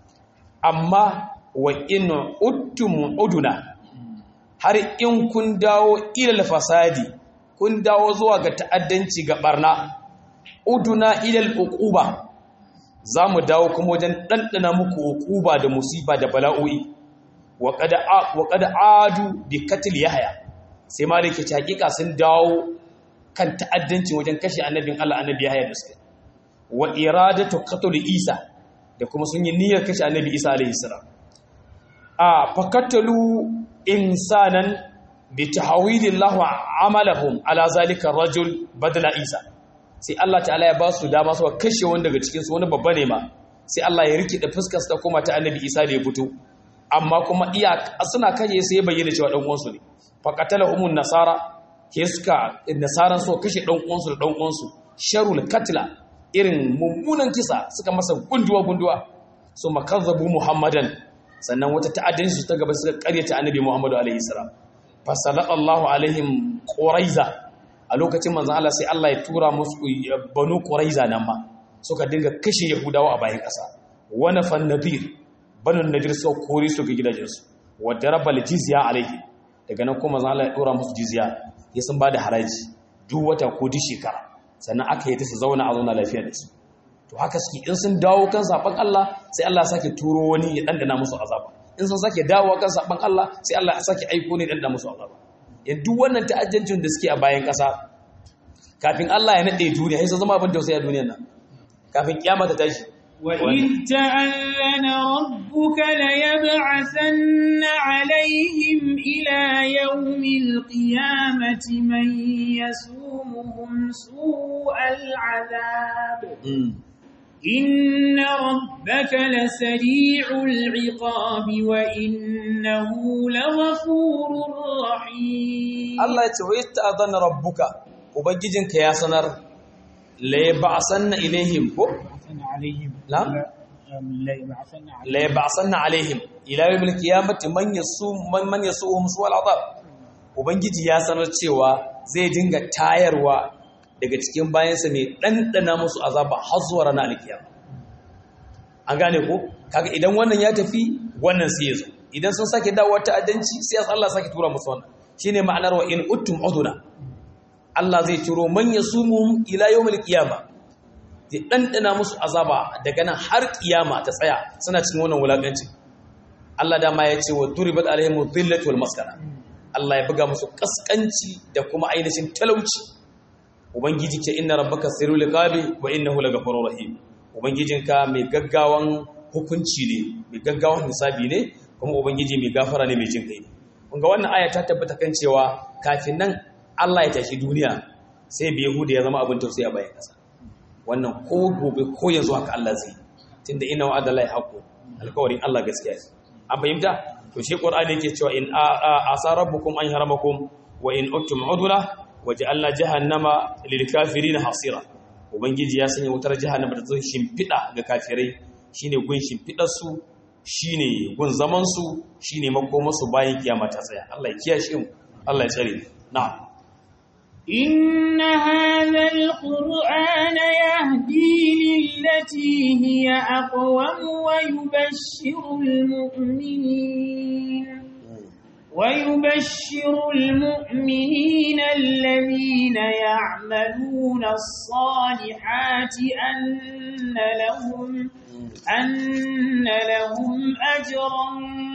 Speaker 2: amma wa in uttum uduna har in kun dawo ilal fasadi kun dawo zuwa ga ta'addanci ga barna uduna ilal uquba zamu dawo kuma wajen dandana muku uquba da musiba da bala'o'i wa qad wa qad adu bi qatl yahya sai malike ta hakika sun dawo kan ta'addanci wajen kashe annabin Allah annabi yahya da suka wa iradatu qatl isa da kuma sun yi niyyar kashe annabi isa alaihi salam a fakatalu insanan bi tahwilillahu amalahum ala zalika rajul badala isa sai Allah ta'ala ya ba su dama su kashe wanda daga cikin su wani babba ne ma sai Allah ya rikide fuskar sa kuma ta annabi isa da ya fito amma kuma iya suna kashe sai ya bayyana cewa dan uwansu ne faqatalahum nasara ke suka nasaran so kashe dan uwansu da dan uwansu sharul katla irin mummunan kisa suka masa gunduwa gunduwa su makazzabu muhammadan sannan wata ta'addanci ta gaba suka karyata annabi Muhammadu alaihi salam fasallallahu alaihim quraiza a lokacin manzon Allah sai Allah ya tura musu banu quraiza nan ma suka dinga kashe yahudawa a bayan kasa wana fan nadir banu nadir sau kore su ga gidajensu wa darabal jizya alaihi daga nan kuma manzon Allah ya tura musu jizya ya sun bada haraji duk wata ko duk shekara sannan aka yi ta su zauna a zauna lafiya da su to haka suke in sun dawo kan saban Allah sai Allah sake turo wani ya dandana musu azaba in sun sake dawo kan saban Allah sai Allah sake aiko ne dandana musu azaba yan duk wannan ta'ajjancin da suke a bayan kasa kafin Allah ya nade duniya sai sun zama abin tausayi a duniyar nan kafin kiyama ta tashi
Speaker 1: وإذ تأذن ربك ليبعثن عليهم إلى يوم القيامة من يسومهم سوء العذاب إن ربك لسريع العقاب وإنه لغفور رحيم
Speaker 2: الله يتويت تأذن ربك وبججنك يا سنر ليبعثن إليهم
Speaker 1: عليهم
Speaker 2: نعم لا يبعثن عليهم الى يوم القيامه من يسوم من من يسوهم سوء العذاب ubangiji ya sanar cewa zai dinga tayarwa daga cikin bayansa mai ɗanɗana musu azaba har zuwa ranar alkiyama an gane ko kaga idan wannan ya tafi wannan sai ya zo idan sun sake dawowa ta'addanci sai Allah sake tura musu wannan shine ma'anar wa in uttum uduna Allah zai turo man yasumuhum ila yawmil qiyamah zai ɗanɗana musu azaba daga nan har ƙiyama ta tsaya suna cikin wannan wulaƙancin Allah dama ya ce wa duribat alaihim dhillatu wal maskana Allah ya buga musu kaskanci da kuma ainihin talauci ubangiji ce inna rabbaka sirrul liqabi wa innahu laghafurur rahim ubangijinka mai gaggawan hukunci ne mai gaggawan hisabi ne kuma ubangiji mai gafara ne mai jin kai kun ga wannan aya ta tabbata kan cewa kafin nan Allah ya tashi duniya sai bai Yahuda ya zama abin tausayi a bayan kasa wannan ko gobe ko yanzu haka Allah zai tunda inna wa'ada la yaqu alƙawarin Allah gaskiya ne an fahimta to shi qur'ani yake cewa in asa rabbukum an yaramakum wa in uttum udula waja'alna jahannama lil kafirin hasira ubangiji ya sanya wutar jahannama da zai shimfida ga kafirai shine gun shimfidar su shine gun zaman su shine makomar su bayan kiyama ta tsaya Allah ya kiyashe mu Allah ya tsare na'am
Speaker 1: إن هذا القرآن يهدي للتي هي أقوم ويبشر المؤمنين ويبشر المؤمنين الذين يعملون الصالحات أن لهم أن لهم أجرا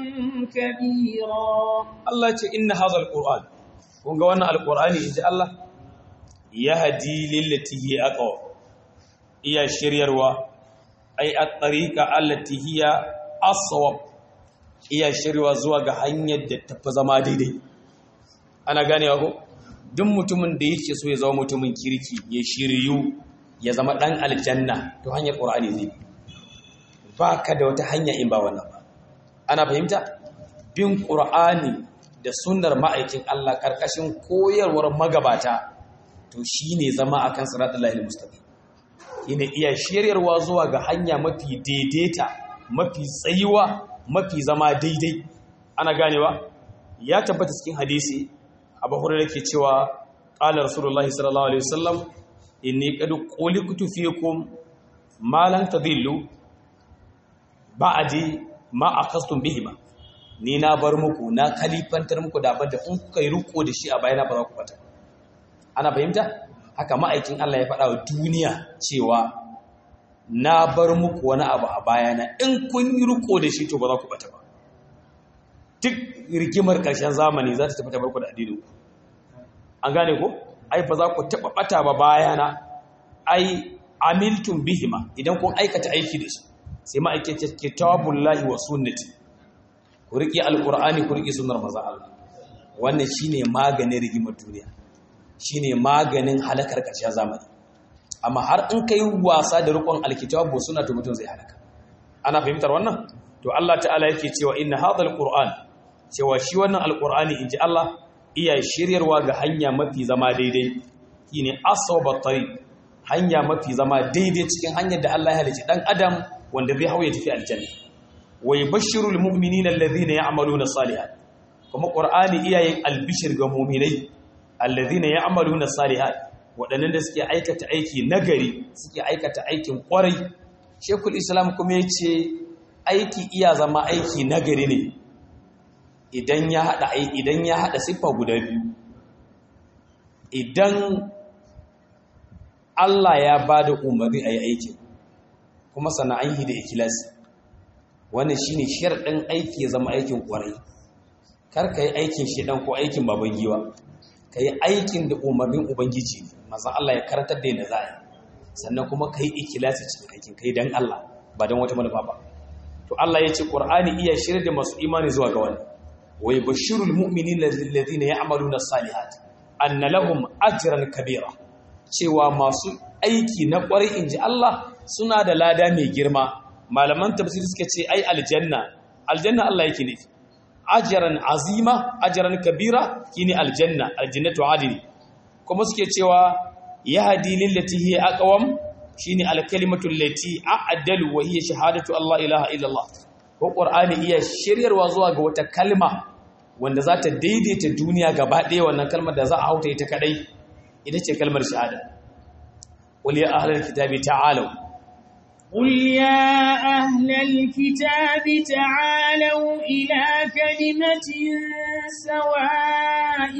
Speaker 1: كبيرا
Speaker 2: الله إن هذا القرآن kun ga wannan alkur'ani inji Allah ya hadi lillati hi aqwa iya shiryarwa ai at-tariqa allati hiya aswab iya shiryarwa zuwa ga hanyar da tafi zama daidai ana ganewa ko duk mutumin da yake so ya zama mutumin kirki ya shiryu ya zama dan aljanna to hanyar qur'ani zai ba ka da wata hanya in ba wannan ba ana fahimta bin qur'ani da sunnar ma'aikin Allah ƙarƙashin koyarwar magabata to shi ne zama a kan siratun lahil mustaƙi yana iya shiryarwa zuwa ga hanya mafi daidaita mafi tsayuwa mafi zama daidai ana ganewa ya tabbata cikin hadisi abu hurairar ke cewa ƙalar rasulullahi sallallahu alaihi wasallam inni qad qulitu fiikum ma lan tadillu ba'di ma akhastum bihima ni na bar muku na kalifantar muku da abin da in kuka yi riko da shi a bayana ba za ku fata ana fahimta haka ma'aikin Allah ya faɗa wa duniya cewa na bar muku wani abu a bayana in kun yi riko da shi to ba za ku bata ba duk rigimar ƙarshen zamani za ta tafi ta barku da addinin ku an gane ko ai ba za ku taɓa bata ba bayana ai amiltum bihima idan kun aikata aiki da su sai ma'aikata kitabullahi wa sunnati ku riƙe alƙur'ani ku riƙe sunar maza Allah wannan shine maganin rigimar duniya shine maganin halakar ƙarshen zamani amma har in kai wasa da riƙon alkitabu suna to mutum zai halaka ana fahimtar wannan to Allah ta'ala yake cewa inna hadhal qur'an cewa shi wannan alqur'ani inji Allah iya shiryarwa ga hanya mafi zama daidai shine asawba tariq hanya mafi zama daidai cikin hanyar da Allah ya halice dan adam wanda zai hauye tafi aljanna wa yubashshirul mu'minina alladhina ya'maluna salihat kuma qur'ani iyayen albishir ga mu'minai alladhina ya'maluna salihat waɗannan da suke aikata aiki nagari suke aikata aikin kwarai shekul islam kuma yace aiki iya zama aiki nagari ne idan ya hada idan ya hada siffa guda biyu idan Allah ya bada umarni ayi aikin kuma sana'an yi da ikilasi wannan shine sharɗin aiki ya zama aikin ƙwarai kar ka yi aikin shedan ko aikin baban giwa ka yi aikin da umarnin ubangiji ne mazan Allah ya karantar da yadda za a yi sannan kuma ka yi ikilasi cikin aikin ka yi don Allah ba don wata manufa ba to Allah ya ce ƙur'ani iya shirya da masu imani zuwa ga wani wa yubashshirul mu'minina alladhina ya'maluna as-salihat anna lahum ajran kabira cewa masu aiki na ƙwarai inji Allah suna da lada mai girma malaman tafsiri suka ce ai aljanna aljanna Allah yake nufi ajran azima ajran kabira shine aljanna aljannatu adili kuma suke cewa yahdi lillati hiya aqwam shine alkalimatu allati a'dalu wa hiya shahadatu Allah ilaha illallah ko qur'ani iya shiryarwa zuwa ga wata kalma wanda za ta daidaita duniya gaba ɗaya wannan kalmar da za a hauta ita kadai ita ce kalmar shahada qul ya ahlal kitabi ta'alu
Speaker 1: قل يا أهل الكتاب تعالوا إلى كلمة سواء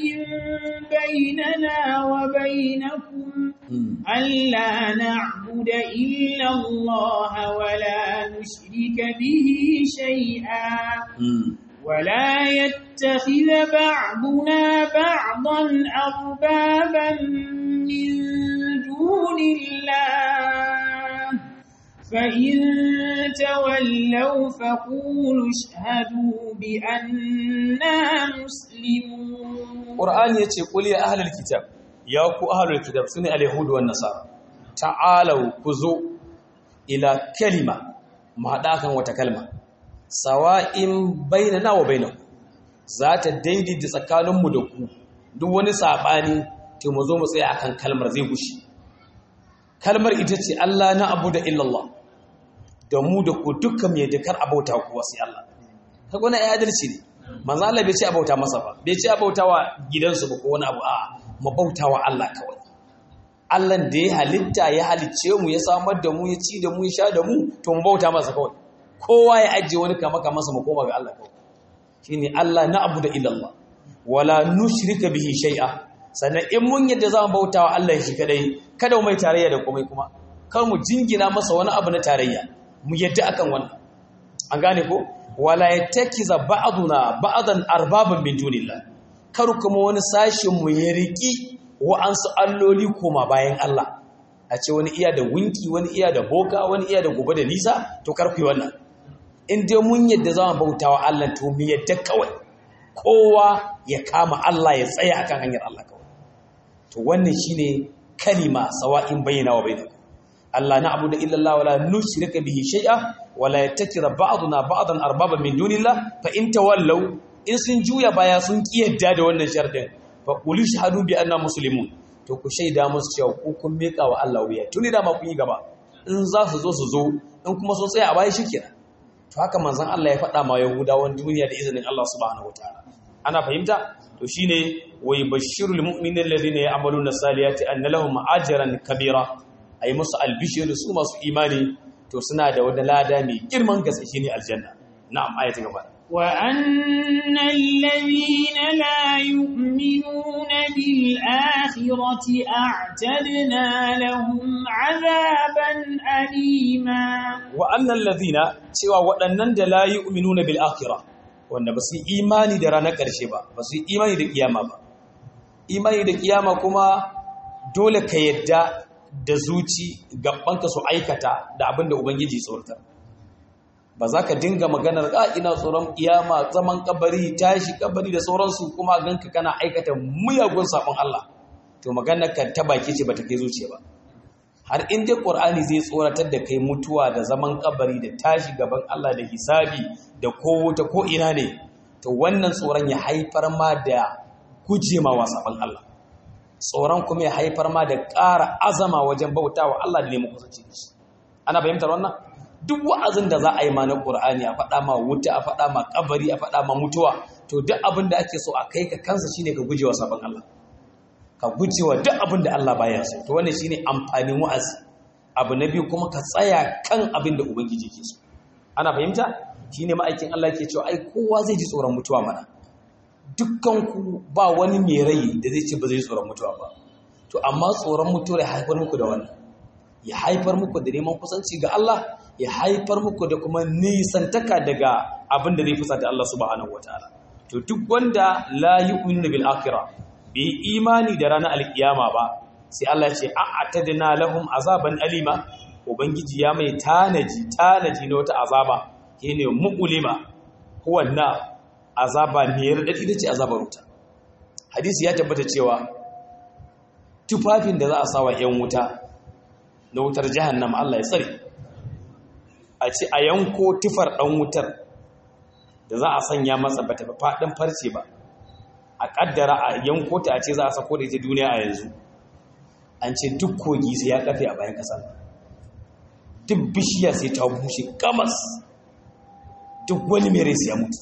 Speaker 1: بيننا وبينكم ألا نعبد إلا الله ولا نشرك به شيئا ولا يتخذ بعضنا بعضا أربابا من دون الله فإن تولوا فقولوا اشهدوا بأننا مسلمون
Speaker 2: قرآن يتي قل يا أهل الكتاب يا كو أهل الكتاب سنة اليهود والنصارى تعالوا كزو إلى كلمة ما داكن وتكلمة سواء بيننا وبينكم ذات daidai da tsakaninmu da ku duk wani sabani to mu zo mu tsaya akan kalmar zai gushi kalmar ita ce Allah na abu da illallah da mu da ku dukkan mai dakar abauta kuwa sai Allah ta gona ya adalci ne manzo Allah bai ce abauta masa ba bai ce abauta wa gidansu ba ko wani abu a mu bauta wa Allah kawai Allah da ya halitta ya halicce mu ya samar da mu ya ci da mu ya sha da mu to mu bauta masa kawai kowa ya ajiye wani kama kama masa mu koma ga Allah kawai shine Allah na abu da illallah wala nushrika bihi shay'a sannan in mun yadda za mu bauta wa Allah shi kadai kada mu mai tarayya da komai kuma kar mu jingina masa wani abu na tarayya mu yadda akan wannan an gane ko wala yattakiza ba'duna ba'dan arbaban min dunillah kar kuma wani sashin mu ya riki wa'ansu alloli koma bayan Allah a ce wani iya da winki wani iya da boka wani iya da gobe da nisa to kar ku yi wannan in dai mun yadda za mu bauta wa Allah to mu yadda kawai kowa ya kama Allah ya tsaya akan hanyar Allah kawai to wannan shine kalima sawa'in bayyana wa bainakum Allah na'budu illa Allah wala nushrika bihi shay'a wala yattakira ba'duna ba'dan arbaba min dunillah fa in tawallaw in sun juya baya sun kiyarda da wannan sharadin fa qul shahadu bi anna muslimun to ku shaida musu cewa ku kun mika wa Allah wuya tuni da ma kun yi gaba in za su zo su zo in kuma sun tsaya a baya shikenan to haka manzon Allah ya faɗa ma Yahudawan duniya da izinin Allah subhanahu wataala ana fahimta to shine wai bashirul mu'minin alladhina ya'maluna salihati anna lahum ajran kabira ay musu albishir su masu imani to suna da wani lada mai girman gaske shine aljanna na'am ayati gaba
Speaker 1: wa anna alladhina la yu'minuna bil akhirati a'tadna lahum 'adaban alima
Speaker 2: wa anna alladhina cewa waɗannan da la yu'minuna bil akhirah wanda ba su yi imani da ranar ƙarshe ba ba su yi imani da kiyama ba imani da kiyama kuma dole ka yadda da zuci gabanka su aikata da abin da ubangiji tsortar ba za ka dinga maganar a ina tsoron kiyama zaman kabari tashi kabari da sauransu kuma ganka kana aikata muyagun sabon Allah to maganar ka ta baki ce bata kai zuciya ba har in dai Qur'ani zai tsoratar da kai mutuwa da zaman kabari da tashi gaban Allah da hisabi da ko wuta ko ina ne to wannan tsoron ya haifar ma da gujema wa sabon Allah tsoron kuma ya haifar ma da ƙara azama wajen bautawa Allah da neman kusanci da shi ana fahimtar wannan duk wa'azin da za a yi ma na Qur'ani a faɗa ma wuta a faɗa ma kabari a faɗa ma mutuwa to duk abin da ake so a kai ka kansa shine ka gujewa sabon Allah ka gujewa duk abin da Allah baya so to wannan shine amfanin wa'azi abu na biyu kuma ka tsaya kan abin da ubangiji ke so ana fahimta shine ma'aikin Allah ke cewa ai kowa zai ji tsoron mutuwa mana dukkan ku ba wani mai rai da zai ce ba zai tsoron mutuwa ba to amma tsoron mutuwa ya haifar muku da wannan ya haifar muku da neman kusanci ga Allah ya haifar muku da kuma nisantaka daga abin da zai fusata Allah subhanahu wataala to duk wanda la yu'minu bil akhirah bai imani da ranar alkiyama ba sai Allah ya ce a'atadna lahum azaban alima ubangiji ya mai tanaji tanaji na wata azaba shine muqlima huwa na azaba ne radadi da ce azabar wuta hadisi ya tabbata cewa tufafin da za a sawa yan wuta na wutar jahannama Allah ya tsare a ce a yanko tufar ɗan wutar da za a sanya masa bata faɗin farce ba a ƙaddara a yanko ta a ce za a sako da ita duniya a yanzu an ce duk kogi sai ya kafe a bayan ƙasa duk bishiya sai ta bushe kamas duk wani mere sai ya mutu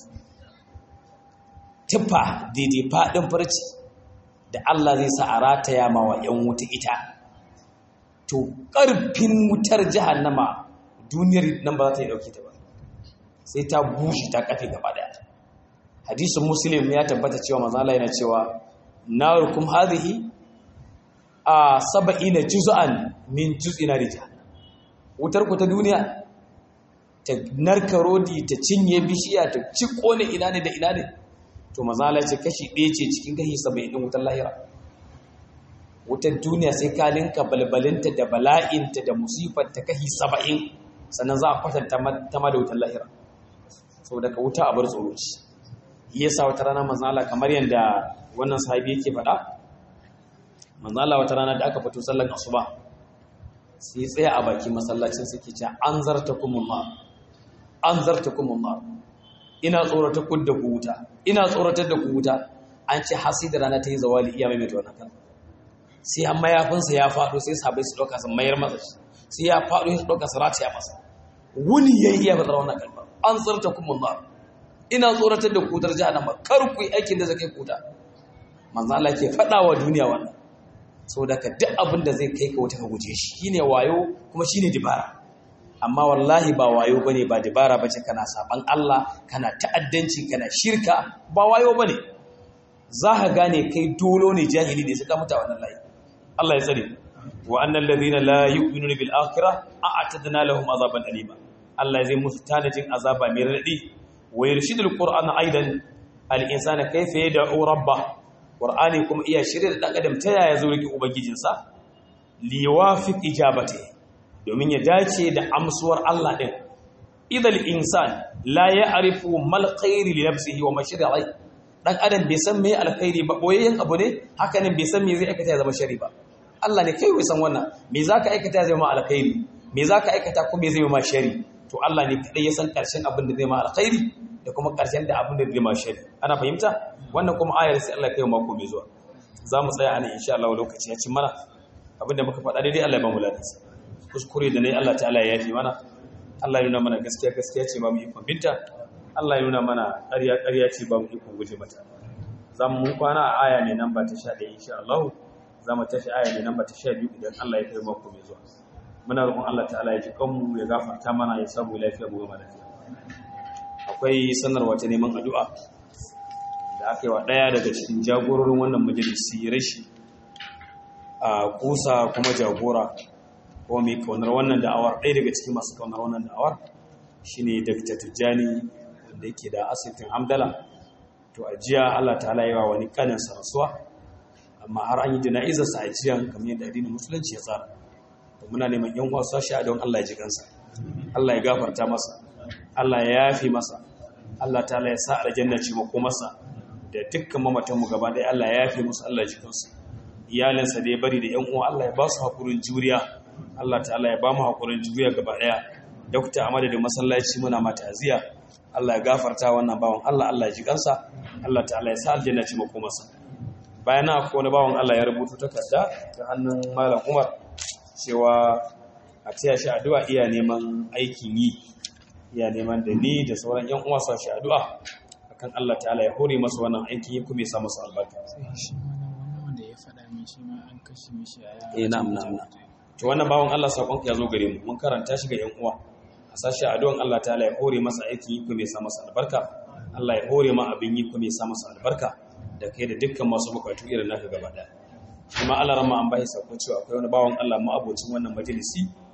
Speaker 2: tufa daidai faɗin farce da Allah zai sa a rataya ma wa 'yan wuta ita to ƙarfin wutar jahannama duniyar nan ba za ta yi ɗauki ta ba sai ta bushe ta kafe gaba daya hadisun muslim ya tabbata cewa mazala yana cewa narukum hadhihi a saba'ina juz'an min juz'ina rija wutar ku ta duniya ta narka rodi ta cinye bishiya ta ci kone ina ne da ina ne to mazala ce kashi ɗaya ce cikin kashi saba'in ɗin wutar lahira wutar duniya sai ka linka balbalinta da bala'inta da musifar ta kashi saba'in sannan za a kwatanta ta ma da wutar lahira sau daga wuta a bar tsoro ce iya sa wata rana manzala kamar yadda wannan sahabi yake faɗa manzala wata rana da aka fito sallan asuba sai tsaya a baki masallacin suke ce an zarta kumullah an zarta kumullah ina tsoratar ku da ku wuta ina tsoratar da ku wuta an ce hasi da rana ta yi zawali iya mai wannan kan sai an mayafinsa ya faɗo sai sabai su ɗauka su mayar masa shi sai ya faɗo ya ɗauka su rataya masa wuni ya yi iya bazar wannan kalmar an tsarta kuma ba ina tsoratar da kutar jahannama kar ku yi aikin da zai kai kuta manzo Allah ke faɗa wa duniya wannan saboda ka duk abin da zai kai ka wuta ka guje shi shine wayo kuma shine dibara amma wallahi ba wayo bane ba dibara bace kana saban Allah kana ta'addanci kana shirka ba wayo bane za ka gane kai dolo ne jahili ne suka mutu wannan layi Allah ya tsare wa annal ladina la yu'minuna bil akhirah a'tadna lahum azaban alima Allah zai musu tanajin azaba mai radi wa yarshidul qur'ana aidan al insana kayfa yad'u rabba qur'ani kuma iya shirye da dan adam ta yaya zo riki ubangijinsa li wafiq ijabati domin ya dace da amsuwar Allah din idal insan la ya'rifu mal khairi li nafsihi wa mashri'i dan adam bai san me alkhairi ba boyayyen abu ne haka ne bai san me zai aikata ya zama shari ba Allah ne kai san wannan me zaka aikata zai ma alkhairi me zaka aikata ko me zai ma shari to Allah ne kadai ya san karshen abin da zai ma alkhairi da kuma karshen da abin da zai ma shari ana fahimta wannan kuma ayar sai Allah ya kai mako mai zuwa za mu tsaya anan insha Allah lokaci ya ci mana abinda muka faɗa daidai Allah ya ba mu ladansa kuskure da nayi Allah ta'ala ya yafi mana Allah ya nuna mana gaskiya gaskiya ce ba mu ikon binta Allah ya nuna mana ƙarya ƙarya ce ba mu ikon guje mata za mu kwana a aya mai namba ta 11 insha Allah za mu tashi aya mai namba ta 12 idan Allah ya kai mako mai zuwa muna roƙon Allah ta'ala ya ji kanmu ya gafarta mana ya samu lafiya mu gama lafiya akwai sanarwa ta neman addu'a da aka yi wa ɗaya daga cikin jagororin wannan majalisi rashi a kusa kuma jagora kuma mai kaunar wannan da'awar ɗaya daga cikin masu kaunar wannan da'awar shine Dr. Tijjani wanda yake da asibitin Hamdala to a jiya Allah ta yawa wani kanin rasuwa amma har an yi jana'izar sa a jiyan kamar yadda addinin musulunci ya tsara to muna neman yan uwa sashi a don Allah ya ji kansa Allah ya gafarta masa Allah ya yafi masa Allah ta'ala ya sa aljanna ce mako masa da dukkan mamatan mu gaba ɗaya Allah ya yafi musu Allah ya ji kansu iyalinsa da ya bari da yan uwa Allah ya ba su hakurin juriya Allah ta'ala ya ba mu hakurin juriya gaba ɗaya dokta a madadin masallaci muna mata aziya Allah ya gafarta wannan bawan Allah Allah ya ji kansa Allah ta'ala ya sa aljanna ci mako masa bayan na akwai wani bawan Allah ya rubuta takarda ta hannun malam Umar cewa a taya shi addu'a iya neman aikin yi iya neman da ni da sauran yan uwa sa shi addu'a akan Allah ta'ala ya hore masa wannan aikin yi kuma ya sa masa albarka
Speaker 3: wanda ya faɗa min shi ma an kashe mishi a
Speaker 2: eh na'am na'am to wannan bawan Allah sakon ya zo gare mu mun karanta shi ga yan uwa a sashi addu'an Allah ta'ala ya hore masa aikin yi kuma ya sa masa albarka Allah ya hore ma abin yi kuma ya sa masa albarka da kai da dukkan masu bukatu irin naka gaba daya kuma Allah rama an bai sako cewa akwai wani bawan Allah mu abocin wannan majalisi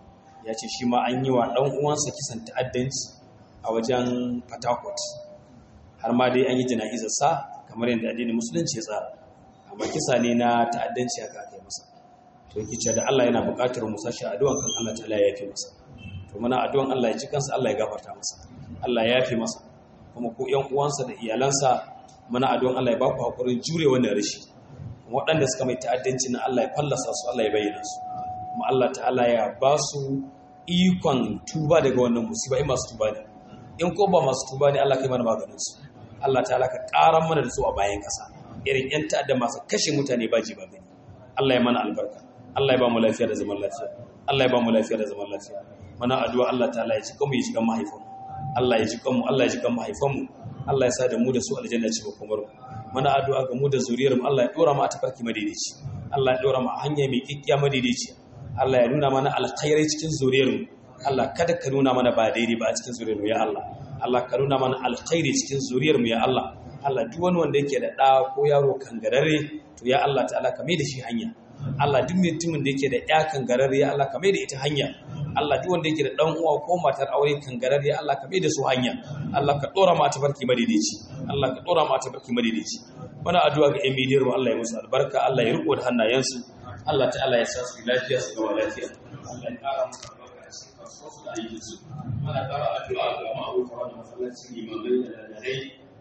Speaker 2: ya ce shi ma an yi wa ɗan uwansa kisan ta'addanci a wajen Fatakot har ma dai an yi jana'izarsa kamar yadda addinin musulunci ya tsara amma kisa ne na ta'addanci aka kai masa to yake cewa da Allah yana buƙatar mu sashi addu'an kan Allah ta'ala ya yafe masa to muna addu'an Allah ya ci kansa Allah ya gafarta masa Allah ya yafe masa kuma ko ƴan uwansa da iyalansa muna addu'an Allah ya ba ku hakurin jure wannan rashi waɗanda suka mai ta'addanci na Allah ya fallasa su Allah ya bayyana su kuma Allah ta'ala ya ba su ikon tuba daga wannan musiba in masu tuba ne in ko ba masu tuba ne Allah kai mana maganin su Allah ta'ala ka ƙaran mana da su a bayan ƙasa irin ƴan ta'adda masu kashe mutane ba ji ba gani Allah ya mana albarka Allah ya ba mu lafiya da zaman lafiya Allah ya ba mu lafiya da zaman lafiya mana addu'a Allah ta'ala ya ci kanmu ya ci kan mahaifanmu Allah ya ci kanmu Allah ya ci kan mahaifanmu Allah ya sa da mu da su aljanna ce ba kuma mana addu'a ga mu da zuriyar mu Allah ya dora mu a tafarki madaidaici Allah ya dora mu a hanya mai kikkiya madaidaici Allah ya nuna mana alkhairai cikin zuriyar mu Allah kada ka nuna mana ba daidai ba a cikin zuriyar mu ya Allah Allah ka nuna mana alkhairi cikin zuriyar mu ya Allah Allah duk wani wanda yake da ɗa ko yaro kangararre to ya Allah ta'ala ka mai da shi hanya Allah duk mutumin da yake da ƴa kangararre ya Allah ka mai da ita hanya Allah duk wanda yake da ɗan uwa ko matar aure kangararre ya Allah ka mai da su hanya Allah ka ɗora mata barki madaidaici Allah ka ɗora mata barki madaidaici muna addu'a ga ƴan midiyar mu Allah ya musu albarka Allah ya riko da hannayensu Allah ta'ala ya sa su lafiya su gama lafiya Allah ya ƙara musu albarka da su da ayyukansu muna ƙara addu'a ga ma'aikata da masallacin limamai da lalai